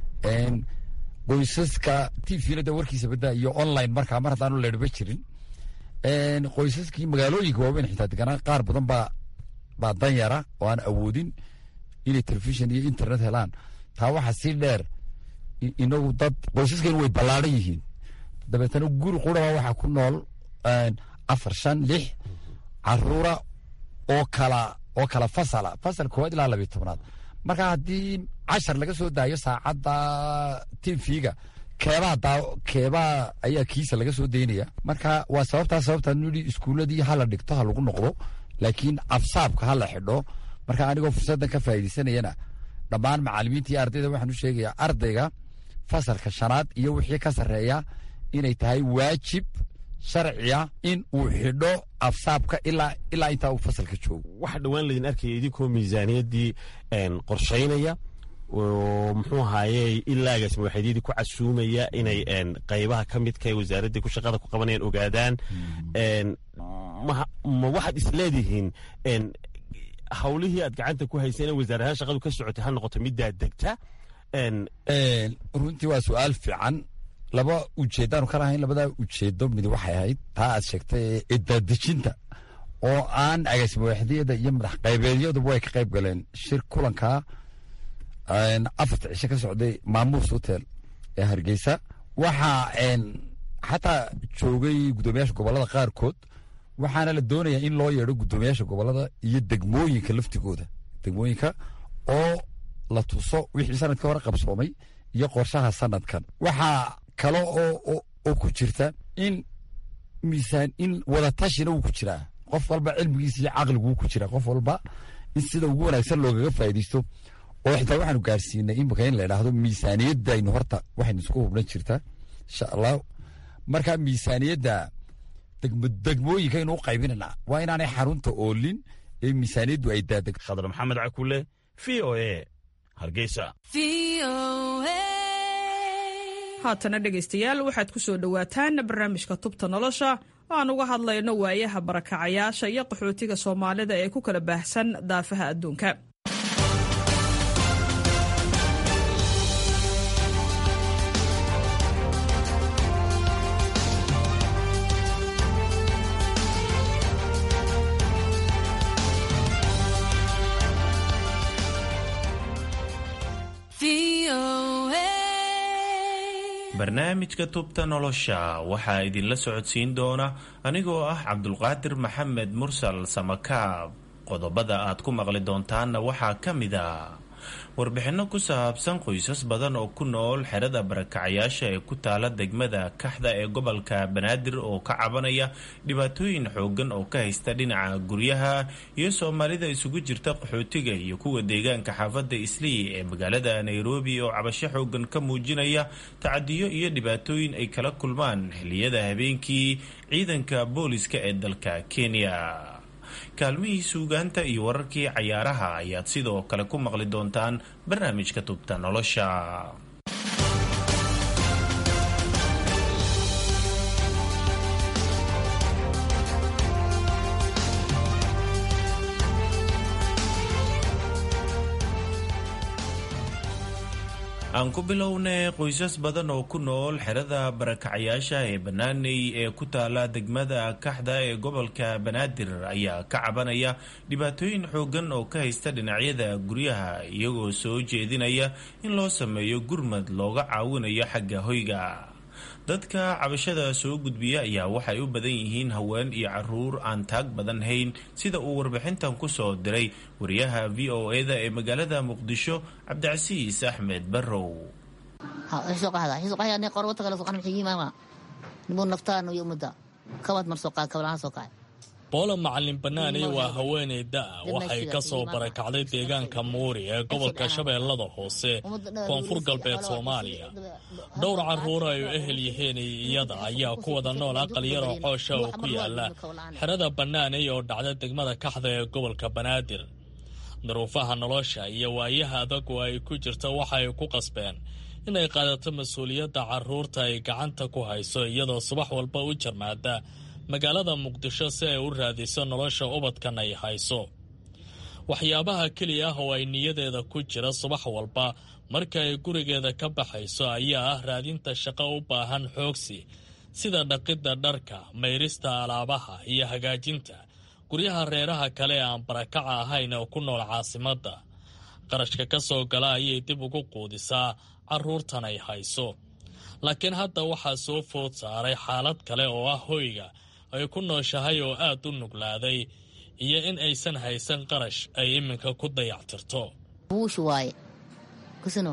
qoysaska t v-na de warkiisa badaa iyo online markaa mar haddaanu leedhba jirin qoysaskii magaalooyinka waaweyn xitaa deganaa qaar badan baa baa danyara oo aan awoodin inay telefishin iyo internet helaan taa waxaa sii dheer inagu dad qoysaskeenu way ballaadhan yihiin dabeetana guri quraba waxaa ku nool afar shan lix caruura oo kala oo kala fasala fasal koowaad ilaa labiyo tobnaad marka haddii cashar laga soo daayo saacadda t v-ga keebaa daa keebaa ayaa kiisa laga soo daynaya marka waa sababtaa sababtaa nidhi iskuuladii hala dhigto ha lagu noqdo laakiin afsaabka ha la xidho marka anigoo fursaddan ka faa'iidaysanayana dhammaan macallimiinta iyo ardayda waxaan u sheegayaa ardayga fasalka shanaad iyo wixii ka sarreeya inay tahay waajib sharciya in uu xidho afsaabka ilaa ilaa intaa uu fasalka joogo waxaa dhowaan laydin arkaya idinkoo miisaaniyaddii qorshaynaya oo muxuu ahaaye ilaa agaasima waaxeedyadii ku casuumaya inay qaybaha ka midka ee wasaaraddii ku shaqada ku qabanayaan ogaadaan ma waxaad isleedihiin hawlihii aad gacanta ku hayseen wasaarahaan shaqadu ka socotay ha noqoto middaa degta runtii waa su-aal fiican laba ujeeddaanu ka lahayn labadaa ujeedo mid waxay ahayd taa aad sheegtay ee daadejinta oo aan agaasima waaxdiyada iyo madax qaybeedyaduba way ka qayb galeen shir kulankaa afarta cisho ka socday maamuus hotel ee hargeysa waxaa xataa joogay guddoomiyaasha gobolada qaarkood waxaana la doonayaa in loo yeedho guddoomiyaasha gobolada iyo degmooyinka laftigooda degmooyinka oo la tuso wixii sanadkii hore qabsoomay iyo qorshaha sanadkan waxaa kale oo ku jirta in miisaan in wadatashina wuu ku jiraa qof walba cilmigiisa iyo caqliguu ku jiraa qof walba in sida ugu wanaagsan loogaga faa'iidaysto oo xitaa waxaanu gaarsiinay imika in la idhaahdo miisaaniyadaynu horta waxaynu isku hubnan jirtaa insha allah marka miisaaniyadda degmooyinka inuu qaybinana waa inaanay xarunta oolin ee miisaaniyaddu ay daadeg khadar maxamed cakule v o e hargeysa haatana dhegaystayaal waxaad ku soo dhowaataan barnaamijka tubta nolosha oo aan uga hadlayno waayaha barakacayaasha iyo qaxootiga soomaalida ee ku kala baahsan daafaha adduunka barnaamijka tubta nolosha waxaa idinla socodsiin doona anigoo ah cabdulqaadir maxamed mursal samakaab qodobada aad ku maqli doontaanna waxaa ka mid a warbixinno ku saabsan qoysas badan oo ku nool xerada barakacayaasha ee ku taala degmada kaxda ee gobolka banaadir oo ka cabanaya dhibaatooyin xoogan oo ka haysta dhinaca guryaha iyo soomaalida isugu jirta qaxootiga iyo kuwa deegaanka xaafadda islii ee magaalada nairobi oo cabasho xoogan ka muujinaya tacadiyo iyo dhibaatooyin ay kala kulmaan xilliyada habeenkii ciidanka booliska ee dalka kenya kaalmihii suugaanta iyo wararkii cayaaraha ayaad sidoo kale ku maqli doontaan barnaamijka tubta nolosha aan ku bilownay qoysas badan oo ku nool xerada barakacayaasha ee banaaney ee ku taala degmada kaxda ee gobolka banaadir ayaa ka cabanaya dhibaatooyin xoogan oo ka haysta dhinacyada guryaha iyagoo soo jeedinaya in loo sameeyo gurmad looga caawinayo xagga hoyga dadka cabashada soo gudbiya ayaa waxay u badan yihiin haween iyo caruur aan taag badan hayn sida uu warbixintan ku soo diray wariyaha v o e da ee magaalada muqdisho cabdicasiis axmed barrow boolo macalin banaaney waa haweeney da-a waxay ka soo barakacday deegaanka muuri ee gobolka shabeellada hoose koonfur galbeed soomaaliya dhowr carruur ay u ehel yihiin iyada ayaa ku wada nool aqal yaroo coosha oo ku yaala xerada bannaaney oo dhacda degmada kaxda ee gobolka banaadir duruufaha nolosha iyo waayaha adag oo ay ku jirta waxay ku qasbeen inay qaadato mas-uuliyadda carruurta ay gacanta ku hayso iyadoo subax walba u jarmaada magaalada muqdisho si ay u raadiso nolosha ubadkan ay hayso waxyaabaha keliya ah oo ay niyadeeda ku jira subax walba marka ay gurigeeda ka baxayso ayaa ah raadinta shaqo u baahan xoogsi sida dhaqidda dharka mayrista alaabaha iyo hagaajinta guryaha reeraha kale ee aan barakaca ahayn oo ku nool caasimadda qarashka ka soo gala ayay dib ugu quudisaa carruurtan ay hayso laakiin hadda waxaa soo food saaray xaalad kale oo ah hoyga ay ku nooshahay oo aad u nuglaaday iyo in aysan haysan qarash ay iminka ku dayactirto buush waaye kusino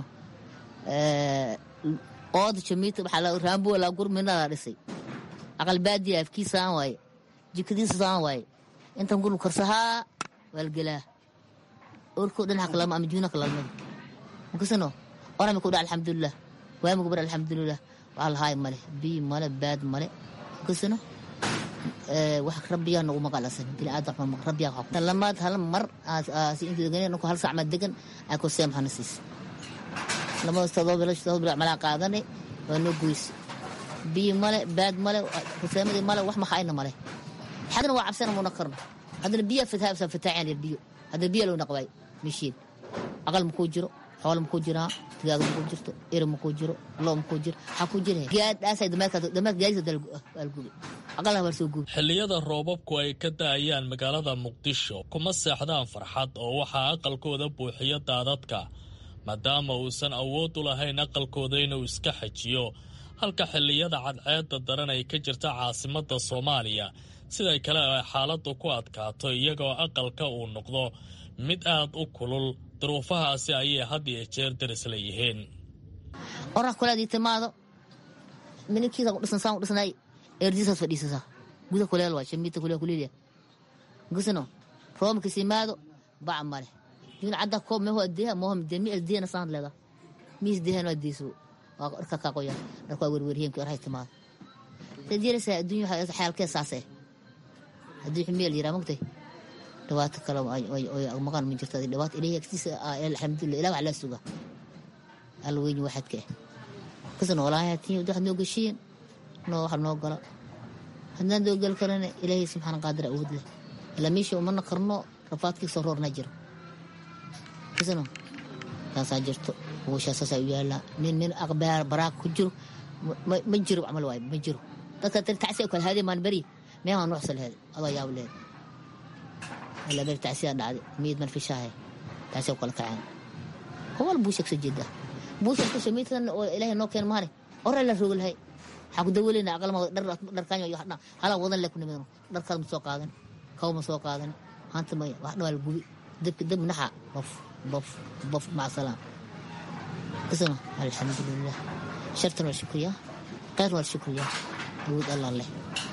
ooda jamiita waxaa raambuwa laa gurminadaa dhisay aqal baadiya afkiisaan waaye jikadiisasaan waaye intan gurbu karsahaa waalgelaa orkoo dhinaca kalama ama juuna kalalmada kusino orami kudha alxamdulilah waami kubar alxamdulilah waxaa lahaay male biyi male baad male kusino wax rabbiyaa nagu maqalasan biniaadam rabbiyaa lamaad hal mar hal sac ma degan ako seem hana siis lamada todoba bilo todoba bilo malaa qaadanay waa noo goyse biyo male baad male ruseemadii male wax maxayna male xadna waa cabsana muuna karno haddana biyaa fataabsan fataaceen yar biyo haddana biyaa loo naqbaay mishiin aqal makuu jiro xoolo makuu jiraa digaag makuu jirto eri makuu jiro loo makuu jiro waxaa kuu jira gaadhaasay dameerka gaadisa algubi aqalna waa soo gubi xilliyada roobabku ay ka da'ayaan magaalada muqdisho kuma seexdaan farxad oo waxaa aqalkooda buuxiyo daadadka maadaama uusan awood u lahayn aqalkooda inuu iska xajiyo halka xilliyada cadceedda daran ay ka jirta caasimadda soomaaliya siday kale ay xaaladdu ku adkaato iyagoo aqalka uu noqdo mid aad u kulul duruufahaasi ayay had iyo jeer daris leeyihiin orax kuleedii timaado mininkiisa ku dhisan saan u dhisnay erdiisaad fadhiisasaa guda kuleel waa shamiita kuleel kuleelya gusno roomkis imaado bac male jun cadda koob meho adeeha mohom demi adeena saan leeda miis dehan waa deeso waa dharka kaa qoyan dharka waa werwerheenki orahay timaado sadirasa adduunya xaalkee saasee haddii xumeel yiraa mogtay dhibaato kale maqan ma jirto dhibaato ilahi agtiisa alxamdulillah ilah wax laa suga alla weyni waxadka ah kas noolaayatiin waxaad noo geshiin noo waxa noo gala haddaan doo gal karana ilaahay subxaana qaadira awood leh ilaa meesha umana qarno rafaadkii soo roorna jiro kasno taasaa jirto uushaa saasaa u yaallaa nin nin aqbaar baraak ku jiro ma jiro camal waayo ma jiro dadka tacsi kala haadee maan beri meemaa nuucsa lehed adoo yaab lehed ilaa beri tacsiyaa dhacday miid man fishaahe tacsi kala kaceen howal buushak soo jeedaa buushak kusha miidkan oo ilaahay noo keen maane ore la rogi lahay waxaa ku daweleyna aqalma dharkaanyo iyo hala wadan le ku nimidno dharkaad ma soo qaadan kaw ma soo qaadan hanta maya wax dhawaa la gubi dabki dab naxa bof bof bof maca salaam kasno alxamdulilah shartan waa shukriya khayr waa shukriya awood allah leh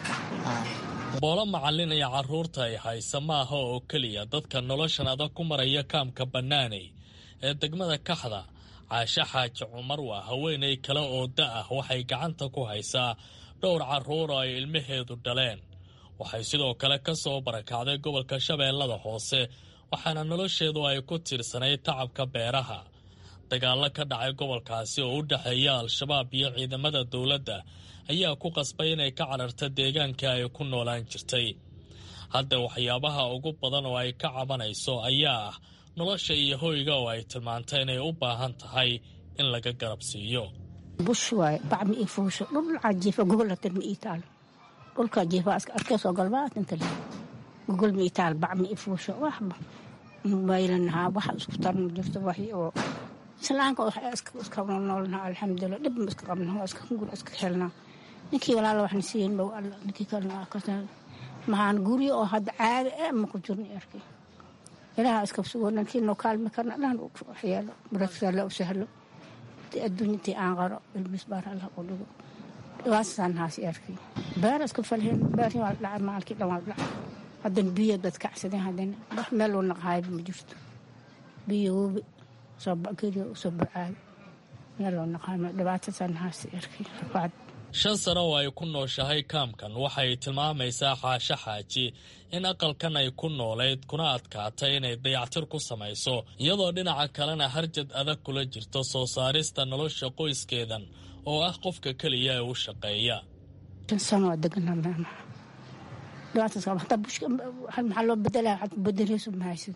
boolo macallin iyo carruurta ay haysa ma aha oo keliya dadka noloshan adag ku maraya kaamka bannaaney ee degmada kaxda caashe xaaji cumar waa haweenay kale oo da ah waxay gacanta ku haysaa dhowr carruur oo ay ilmaheedu dhaleen waxay sidoo kale ka soo barakacday gobolka shabeellada hoose waxaana nolosheedu ay ku tiirsanayd tacabka beeraha dagaallo ka dhacay gobolkaasi oo u dhexeeya al-shabaab iyo ciidamada dowladda ayaa ku qasbay inay ka cararta deegaankii ay ku noolaan jirtay hadda waxyaabaha ugu badan oo ay ka cabanayso ayaa ah nolosha iyo hoyga oo ay tilmaantay inay u baahan tahay in laga garab siiyo bush waaye bac ma ii fuusho dhulcaa jiifa gogolatan ma ii taalo dhulkaa jiifa arkeesoo galbaatanta le gogol ma ii taalo bac ma ii fuusho waxba maylanahaa waxa isku tarma jirto waxi oo islaanka iska noolnaha alxamdulilah dhib ma iska qabna waa iska gur iska helnaa ninkii walaala waxna siiyen bow alla ninkii kalena mahaan guryo oo hadda caadi ee ma ku jirni arkay ilaha iska sugo ninkii noo kaalmi karna dhan waxyeelo baraksaala u sahlo adduunyatii aan qaro ilmis baar allah u dhigo dhibaatasan haasi arkay beera iska falheen beerhi waa la dhacay maalkii dhan waa la dhacay haddana biyo dad kacsadeen haddana wax meel loo naqaayba ma jirto biyo wobi soo geriyo soo bacaado meel loo naqaayma dhibaatasan haasi arkay rafaad shan sano oo ay ku nooshahay kaamkan waxay tilmaamaysaa xaasho xaaji in aqalkan ay ku noolayd kuna adkaatay inay dayactir ku samayso iyadoo dhinaca kalena harjad adag kula jirto soo saarista nolosha qoyskeedan oo ah qofka keliya ee u shaqeeya shan sano waa deganaa meemaha dhibaataas hataa bushka maxaa loo bedelaa waxaad bedeleyso mahaysid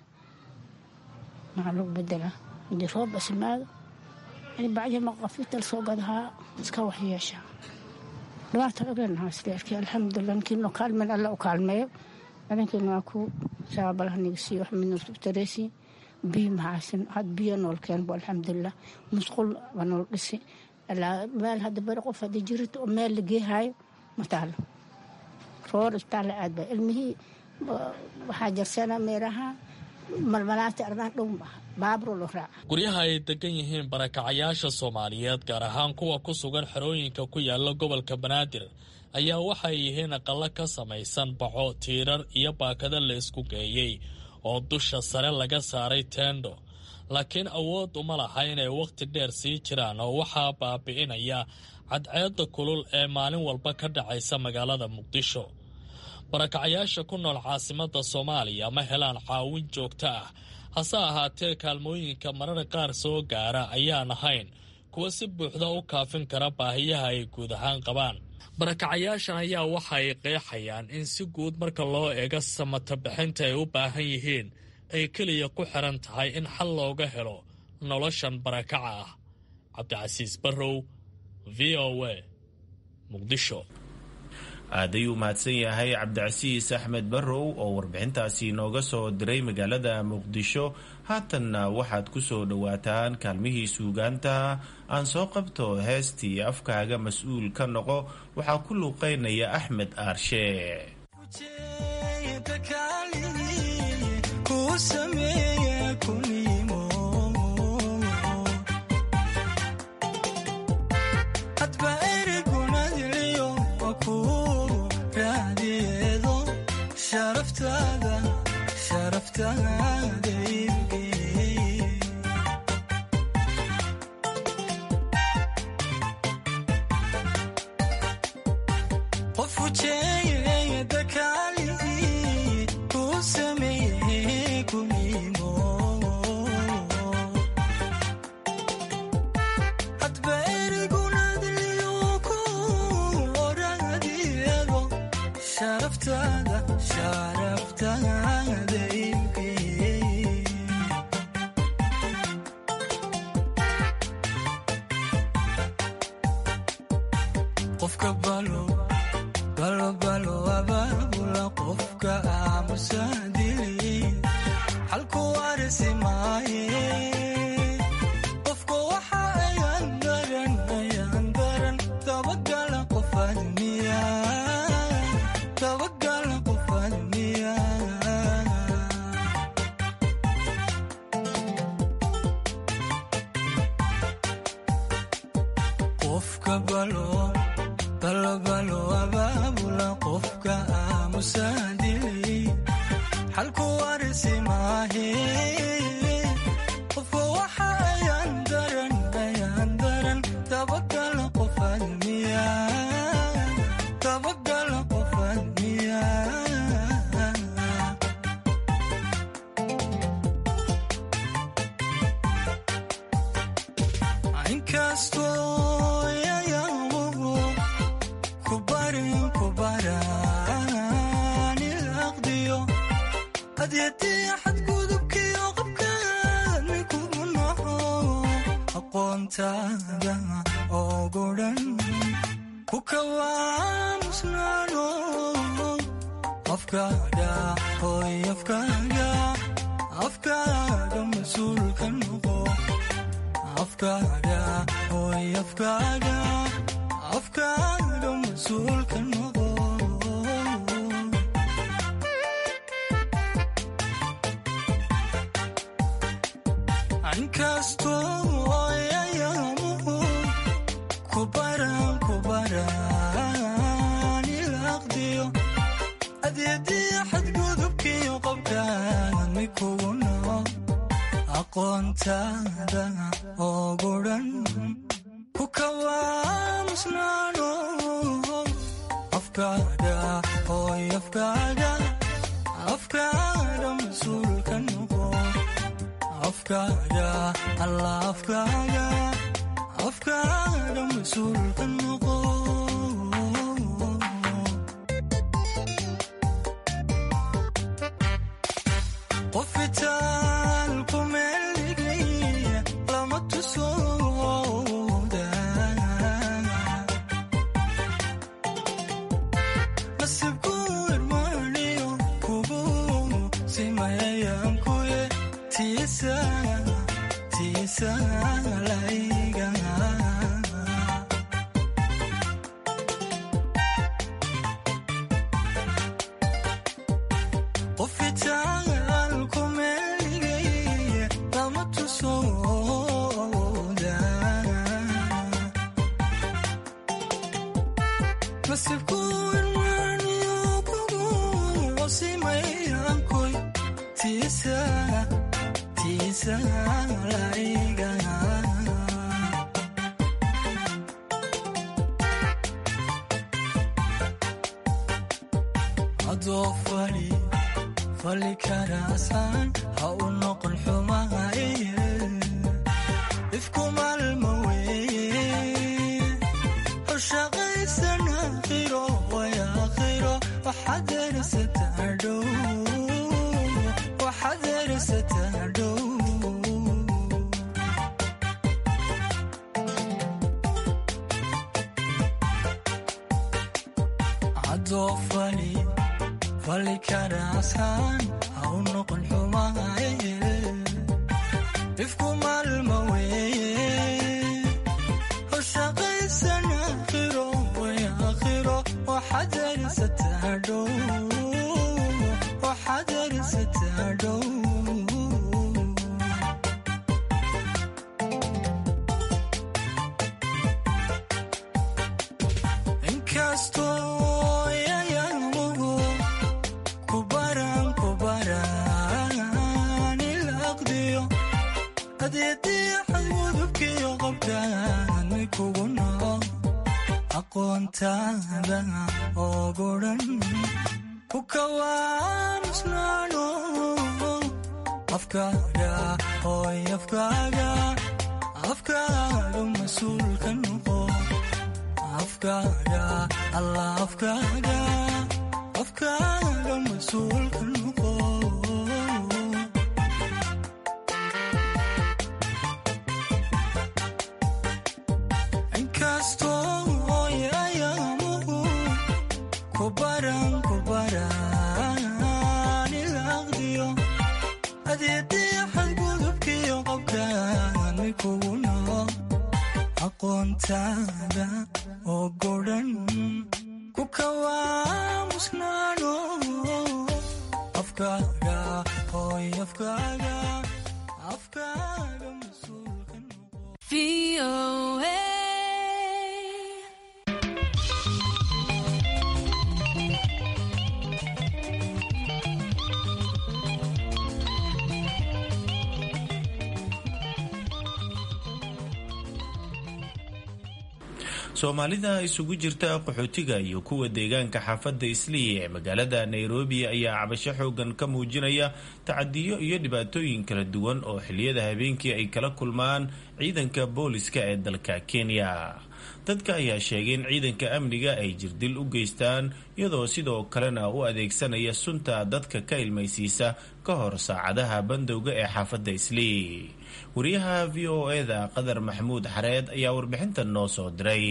maxaa loo bedelaa hadii roob asimaado yani bacdi maqafital soo gadahaa iska waxyeeshaa dhibaata ogeenahaasleerkii alxamdulilah ninkii noo kaalmeen alla u kaalmeeyo adankiina waa ku saabalaha niga siiyo wax midna tareesi biyo mahaysan had biyo nool keenbo alxamdulilah musqul waa nool dhisi meel hadda bari qof haddii jirito oo meel la geehaayo ma taalo roor isbitaalla aad ba ilmihii waxaa jarsana meeraha malmalaanta ardaan dhow maaha baaburo loo raaca guryaha ay degan yihiin barakacayaasha soomaaliyeed gaar ahaan kuwa ku sugan xerooyinka ku yaala gobolka banaadir ayaa waxay yihiin aqallo ka samaysan baco tiirar iyo baakado la isku geeyey oo dusha sare laga saaray teendho laakiin awood uma laha inay wakhti dheer sii jiraan oo waxaa baabi'inaya cadceedda kulul ee maalin walba ka dhacaysa magaalada muqdisho barakacayaasha ku nool caasimadda soomaaliya ma helaan caawin joogto ah hase ahaatee kaalmooyinka marara qaar soo gaara ayaan ahayn kuwa si buuxda u kaafin kara baahiyaha ay guud ahaan qabaan barakacayaashan ayaa waxa ay qeexayaan in si guud marka loo eego samata bixinta ay u baahan yihiin ay keliya ku xiran tahay in xal looga helo noloshan barakaca ah cabdicasiis barrow v o a muqdisho aad ayuu mahadsan yahay cabdicasiis axmed barrow oo warbixintaasi nooga soo diray magaalada muqdisho haatanna waxaad ku soo dhowaataan kaalmihii suugaanta aan soo qabto heestii afkaaga mas-uul ka noqo waxaa ku luuqeynaya axmed aarshe ifku maalma wey xadarsataa dhow cadoo fali fali karaasaan ha u noqon xumahay ifku maalma weeye hoshaqaysan aakhiro way aakhiro waxadarsataa dhow waxadarsataa dhow inkastoo yayamugu kubaran kubaran ilaqdiyo adeedii xadgudubkiyo qabkaan kugu nool aqoontaada oo godhan ku kawaamusnaano afkaaga hooy afkaaga afkaaga mas-uulka noqo afkaaga alla afkaaga afkaaga mas-uulka noqo inkastoo yayamugu kubaran kubaran ilaqdiyo adeedii xadgudubkiyo qabkaan kugu nool aqoontaada oo godhan ku kawaamusnaano afkaaga hooy afkaaga afkaaga mas-uulka soomaalida isugu jirta qaxootiga iyo kuwa deegaanka xaafadda islii ee magaalada nairobi ayaa cabasho xoogan ka muujinaya tacadiyo iyo dhibaatooyin kala duwan oo xiliyada habeenkii ay kala kulmaan ciidanka booliska ee dalka kenya dadka ayaa sheegay in ciidanka amniga ay jirdil u geystaan iyadoo sidoo kalena u adeegsanaya sunta dadka ka ilmaysiisa ka hor saacadaha bandowga ee xaafadda islii wariyaha v o eda qadar maxamuud xareed ayaa warbixintan noo soo diray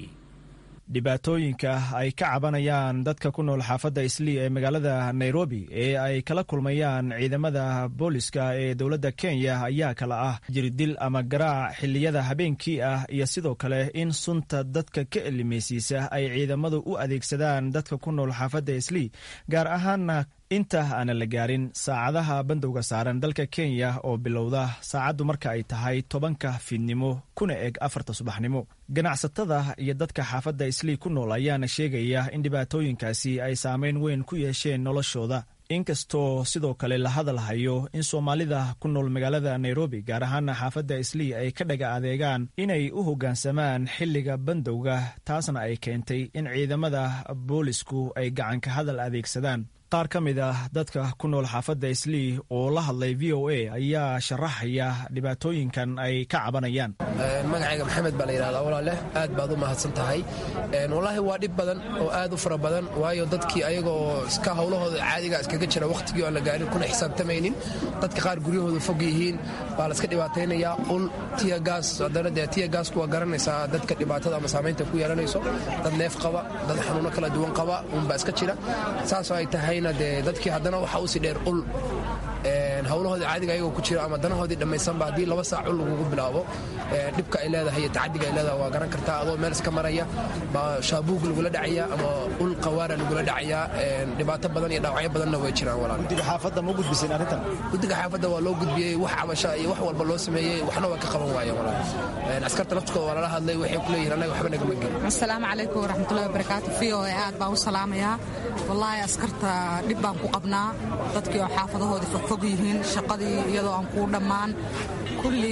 dhibaatooyinka ay ka cabanayaan dadka ku nool xaafadda islii ee magaalada nairobi ee ay kala kulmayaan ciidamada booliska ee dowladda kenya ayaa kala ah jirdil ama garaac xilliyada habeenkii ah iyo sidoo kale in sunta dadka ka elimaysiisa ay ciidamadu u adeegsadaan dadka ku nool xaafadda islii gaar ahaana inta aanan la gaarin saacadaha bandowga saaran dalka kenya oo bilowda saacaddu marka ay tahay tobanka fiidnimo kuna eg afarta subaxnimo ganacsatada iyo dadka xaafadda islii ku nool ayaana sheegaya in dhibaatooyinkaasi ay saameyn weyn ku yeesheen noloshooda inkastoo sidoo kale la hadal hayo in soomaalida ku nool magaalada nairobi gaar ahaana xaafadda islii ay ka dhaga adeegaan inay u hoggaansamaan xilliga bandowga taasna ay keentay in ciidamada boolisku ay gacanka hadal adeegsadaan qaar ka mid ah dadka ku nool xaafadda islii oo la hadlay v o a ayaa sharaxaya dhibaatooyinkan ay ka cabanayaan magacayga maxamed baa la yidhahdaa walaaleh aad baad u mahadsan tahay wallaahi waa dhib badan oo aad u fara badan waayo dadkii ayagoo iska howlahooda caadiga iskaga jira wakhtigii aan la gaarin kuna xisaabtamaynin dadka qaar guryahooda fog yihiin baa la iska dhibaataynayaa ul tiyagaas haddana dee tiyagaasku waa garanaysaa dadka dhibaatada ama saamaynta ku yeelanayso dad neef qaba dad xanuuno kala duwan qaba unbaa iska jira saasoo ay tahayna dee dadkii haddana waxaa usii dheer ul howlahoodii caadiga ayagoo ku jira ama danahoodii dhammaysanba haddii laba saac ul lagugu bilaabo dhibka ay leedahay iyo tacadiga ay leedahay waa garan kartaa adoo meel iska maraya baa shaabuug lagula dhacaya ama ul qawaara lagula dhacaya dhibaato badan iyo dhaawacyo badanna way jiraan walaal guddiga xaafadda ma gudbiseen arrintan guddiga xaafadda waa loo gudbiyey wax cabasha iyo wax walba loo sameeyey waxna waa ka qaban waayeen walaal askarta naftkooda waa lala hadlay waxay ku leeyihin annaga waxba nagama gelin asalaamu calaykum waraxmatullahi wabarakaatu v o a aad baan u salaamayaa wallaahi askarta dhib baan ku qabnaa dadkii oo xaafadahoodii fogfog yihiin shaqadii iyadoo aan kuu dhammaan kulli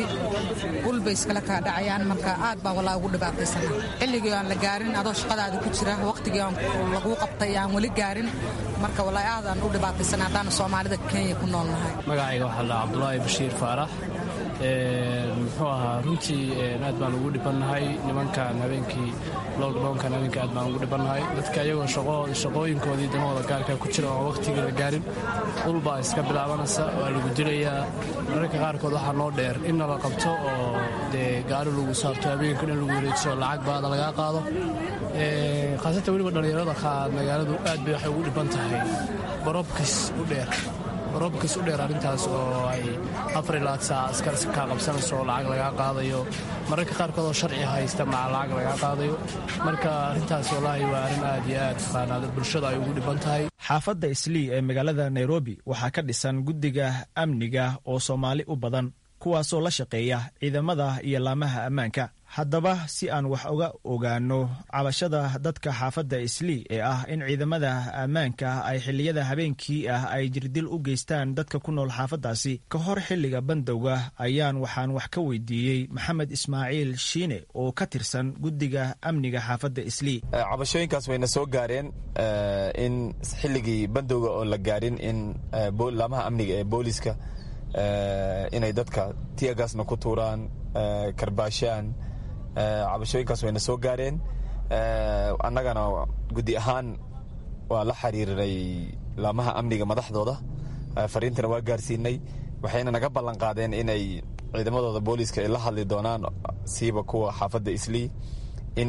ul bay iskala kaa dhacayaan marka aad baan wallaahi ugu dhibaataysana xilligii aan la gaarin adoo shaqadaada ku jira waqtigii aan laguu qabtay aan weli gaarin marka wallaahi aadaan u dhibaataysana haddaana soomaalida kenya ku nool nahay magacayga waxaa la cabdulaahi bashiir faarax muxuu ahaa runtii aad baan ugu dhibannahay nimankan habeenkii lockdownkan habeenkii aad baan ugu dhibannahay dadka iyagoo shaqooyinkoodii damahooda gaarka ku jira oo wakhtigii la gaarin ulbaa iska bilaabanaysa waa lagu dilayaa mararka qaarkood waxaa noo dheer in nala qabto oo dee gaari lagu saarto habeenkan in lagu wareejiso lacag baada lagaa qaado khaasatan weliba dhallinyarada magaaladu aad bay waxay ugu dhiban tahay barobkis u dheer barobkis u dheer arrintaas oo ay afar ilaa saac askar kaa qabsanayso oo lacag lagaa qaadayo mararka qaarkood oo sharci haysta maca lacag lagaa qaadayo marka arrintaas wallaahi waa arrin aad iyo aad taqaanaad bulshada ay ugu dhiban tahay xaafadda islii ee magaalada nairobi waxaa ka dhisan guddiga amniga oo soomaali u badan kuwaasoo la shaqeeya ciidamada iyo laamaha ammaanka haddaba si aan wax uga ogaano cabashada dadka xaafadda islii ee ah in ciidamada ammaanka ay xilliyada habeenkii ah ay jirdil u geystaan dadka ku nool xaafaddaasi ka hor xilliga bandowga ayaan waxaan wax ka weydiiyey maxamed ismaaciil shiine oo ka tirsan guddiga amniga xaafadda islii cabashooyinkaas wayna soo gaareen in xilligii bandowga oon la gaarin in laamaha amniga ee booliska inay dadka tiyagaasna ku tuuraan karbaashaan cabashooyinkaas wayna soo gaareen annagana guddi ahaan waa la xiriirnay laamaha amniga madaxdooda fariintana waa gaarsiinay waxayna naga ballan qaadeen inay ciidamadooda booliiska ay la hadli doonaan siiba kuwa xaafadda islii in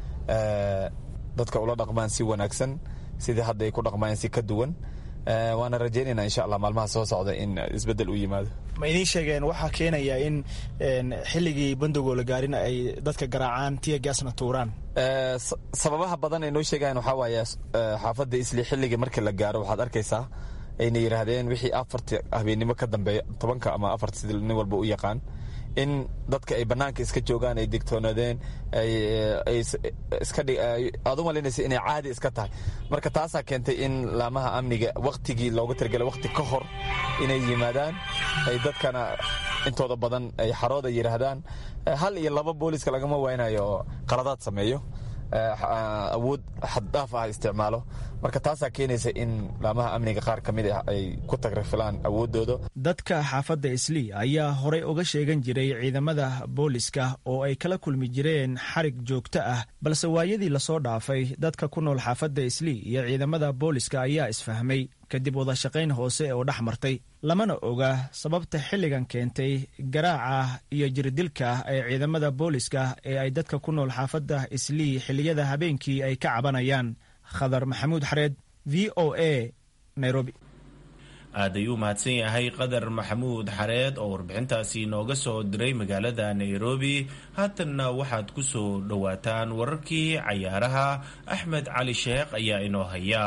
dadka ula dhaqmaan si wanaagsan sidii hadda ay ku dhaqmayeen si ka duwan waana rajaynayna insha allah maalmaha soo socda in isbedel u yimaado ma idiin sheegeen waxaa keenaya in xilligii bandowgoo la gaarin ay dadka garaacaan tiyagaasna tuuraan sababaha badan ay noo sheegayan waxaa waaye xaafadda isli xilligii markii la gaaro waxaad arkaysaa ayna yidhaahdeen wixii afarta habeennimo ka dambeeya tobanka ama afarta sida nin walba u yaqaan in dadka ay bannaanka iska joogaan ay digtoonaadeen aad u malaynaysa inay caadi iska tahay marka taasaa keentay in laamaha amniga wakhtigii looga talagelay wakhti ka hor inay yimaadaan ay dadkana intooda badan ay xarooda yidhaahdaan hal iyo laba booliska lagama waynayo oo qaladaad sameeyo awood xaddhaaf ah isticmaalo marka taasaa keenaysa in laamaha amniga qaar ka mid ah ay ku tagrafilaan awooddooda dadka xaafadda islii ayaa horey uga sheegan jiray ciidamada booliska oo ay kala kulmi jireen xarig joogto ah balse waayadii lasoo dhaafay dadka ku nool xaafadda islii iyo ciidamada booliska ayaa isfahmay kadib wadashaqayn hoose oo dhex martay lamana oga sababta xilligan keentay garaaca iyo jirdilka ee ciidamada booliska ee ay dadka ku nool xaafadda islii xilliyada habeenkii ay ka cabanayaan khadar maxamuud xareed v o a nairobi aad ayuu mahadsan yahay qadar maxamuud xareed oo warbixintaasi nooga soo diray magaalada nairobi haatanna waxaad ku soo dhowaataan wararkii cayaaraha axmed cali sheekh ayaa inoo haya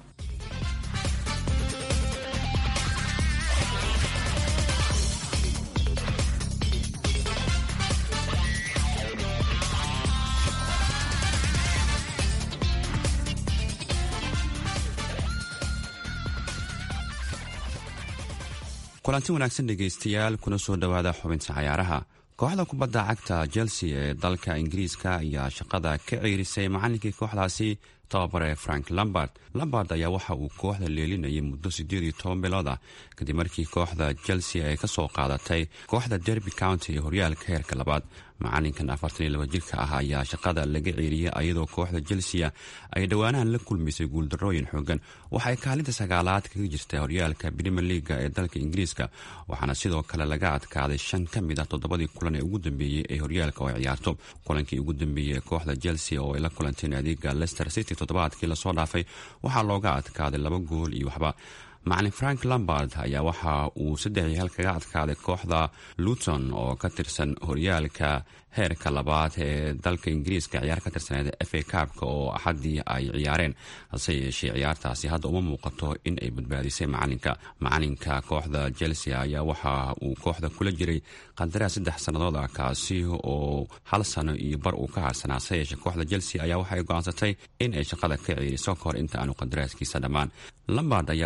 kulanti wanaagsan dhegaystayaal kuna soo dhowaada xubinta cayaaraha kooxda kubadda cagta chelsea ee dalka ingiriiska ayaa shaqada ka ceerisay macallinkii kooxdaasi tababare frank lambard lambard ayaa waxa uu kooxda leelinayay muddo siddeed iyo toban bilood ah kadib markii kooxda chelsea ay ka soo qaadatay kooxda derby county ee horyaalka heerka labaad macalinkan afartan iyo laba jirka ah ayaa shaqada laga ceeriyay ayadoo kooxda chelsea ay dhowaanahan la kulmaysay guuldarooyin xoogan waxaay kaalinta sagaalaad kaga jirta horyaalka brimer leaga ee dalka ingiriiska waxaana sidoo kale laga adkaaday shan ka mid ah toddobadii kulan ee ugu dambeeyey ee horyaalka oo ciyaarto kulankii ugu dambeeyey ee kooxda chelsea oo ay la kulanteen adeega leicester city toddobaadkii lasoo dhaafay waxaa looga adkaaday laba gool iyo waxba macalin frank lambard ayaa waxa uu saddex iyo hal kaga adkaaday kooxda luton oo ka tirsan horyaalka heerka labaad ee dalka ingiriiska ciyaar ka tirsaneed f a kaabka oo axaddii ay ciyaareen hase yeeshee ciyaartaasi hadda uma muuqato in ay badbaadisay macalinka macalinka kooxda chelsea ayaa waxa uu kooxda kula jiray qandaraas saddex sannadood ah kaasi oo hal sano iyo bar uu ka harsanaa hase yeeshee kooxda chelsea ayaa waxay go-aansatay in ay shaqada ka ciiriso kahor inta aanu qandaraaskiisa dhammaan lambard ayaa waxaa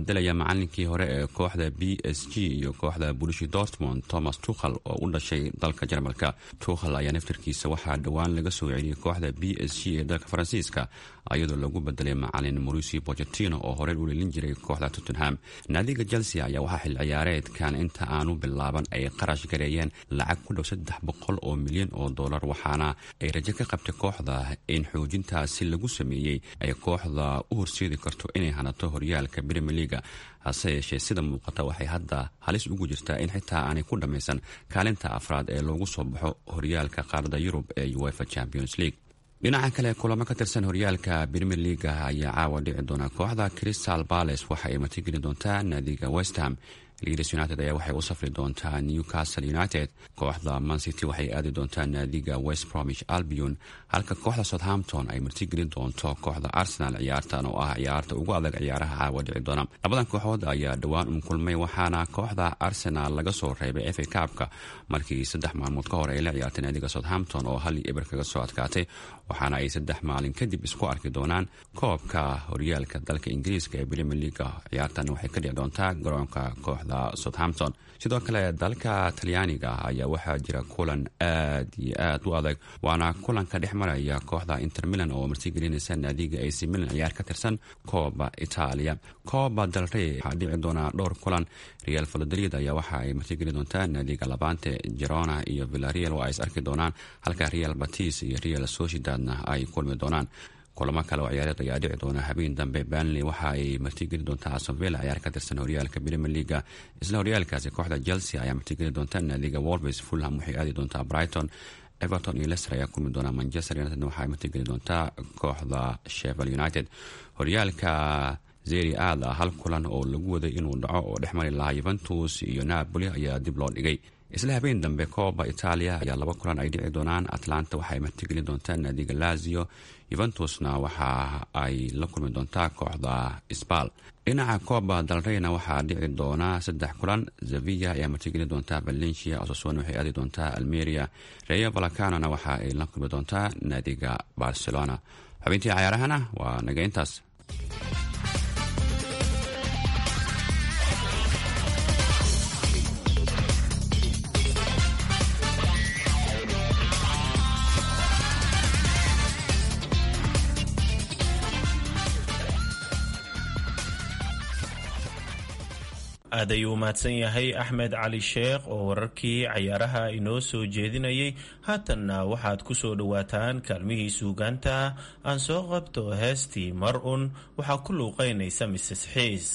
bedelaya macalinkii hore ee kooxda b s g iyo kooxda bulishi dortmond thomas tukhal oo u dhashay dalka jarmalka tukhal ayaa naftarkiisa waxaa dhowaan laga soo celiyey kooxda b s g ee dalka faransiiska iyadoo lagu bedelay macalin mauricio bochetino oo horey u lelin jiray kooxda tottenham naadiga chelsea ayaa waxaa xil ciyaareedkan inta aanu bilaaban ay qarash gareeyeen lacag ku dhow saddex boqol oo milyan oo dollar waxaana ay rajo ka qabtay kooxda in xoojintaasi lagu sameeyey ay kooxda u horseedi karto inay hanato horyaalka brimier leaga hase yeeshee sida muuqata waxay hadda halis ugu jirtaa in xitaa aanay ku dhammaysan kaalinta afraad ee loogu soo baxo horyaalka qaarada yurub ee uefa champions league dhinaca kale kulamo ka tirsan horyaalka brimier leaga ayaa caawa dhici doona kooxda crystal bales waxa ay martigeli doontaa naadiga westham leeds united ayaa waxay u safri doontaa newcastle united kooxda mancity waxay aadi doontaa naadiga west bromish albion halka kooxda southampton ay martigelin doonto kooxda arsenal ciyaartan oo ah ciyaarta ugu adag ciyaaraha caawa dhici doona labadan kooxood ayaa dhowaan un kulmay waxaana kooxda arsenal laga soo reebay fa kaabka markii saddex maalmood ka hor ay la ciyaartay naadiga southampton oo hal eber kaga soo adkaatay waxaana ay saddex maalin kadib isku arki doonaan koobka horyaalka dalka ingiriiska ee brimier leaga ciyaartan waxay ka dhici doontaa garoonka kooxda southampton sidoo kale dalka talyaaniga ayaa waxaa jira kulan aad iyo aad u adag waana kulanka dhex maraya kooxda inter milan oo martigelinaysa naadiga ac milan ciyaar ka tirsan kooba itaaliya kooba dalrey waxaa dhici doonaa dhowr kulan real valodolid ayaa waxa ay martigeli doontaa naadiga labante gerona iyo villareal oo ay is arki doonaan halka real batis iyo real sociedadna ay kulmi doonaan kulamo kale oo ciyaareed ayaa dhici doona habeen dambe banley waxa ay martigeli doontaa asonvilla ciyaar ka tirsan horyaalka brimier leaga isla horyaalkaasi kooxda chelsea ayaa martigeli doonta naadiga wolves fulham waxay aadi doontaa brighton everton iyo lester ayaa kulmi doona manchester united waxaay martigeli doontaa kooxda shevel united horyaalka zeri aad ah hal kulan oo lagu waday inuu dhaco oo dhex mari lahaa yuventus iyo napoli ayaa dib loo dhigay isla habeen dambe kooba itaaliya ayaa laba kulan ay dhici doonaan atlanta waxaay martigeli doontaa naadiga lazio yuventusna waxa ay la kulmi doontaa kooxda sbal dhinaca kooba dalreyna waxaa dhici doona saddex kulan zavilla ayaa martigeli doontaa valencia osasona waxay aadi doontaa almeria reyo valacanona waxa ay la kulmi doontaa naadiga barcelona xubintii cayaarahana waa naga intaas aad ayuu mahadsan yahay axmed cali sheekh oo wararkii cayaaraha inoo soo jeedinayay haatanna waxaad ku soo dhowaataan kaalmihii suugaanta aan soo qabto heestii mar un waxaa ku luuqaynaysa mises xiis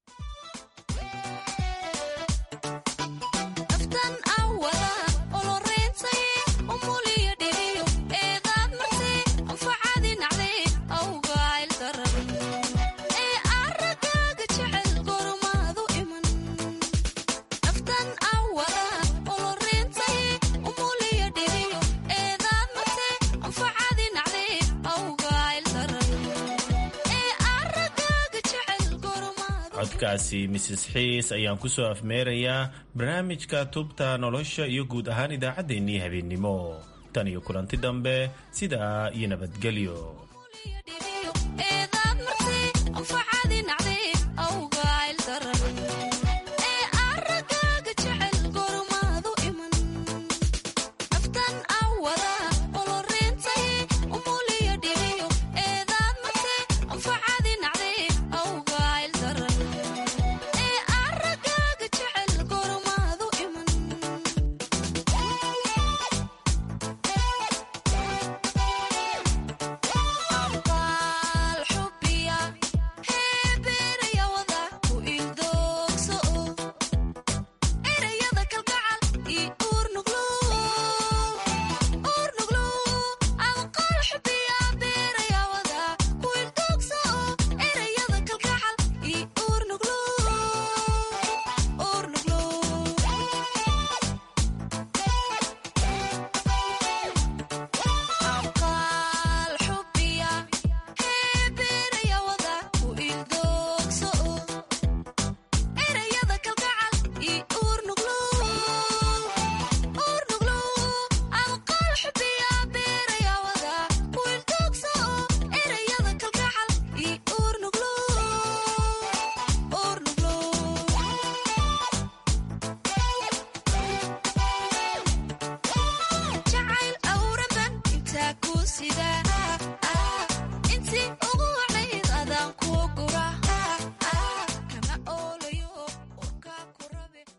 codkaasi mises xiis ayaan kusoo afmeerayaa barnaamijka tubta nolosha iyo guud ahaan idaacaddeenii habeennimo tan iyo kulanti dambe sidaa iyo nabadgelyo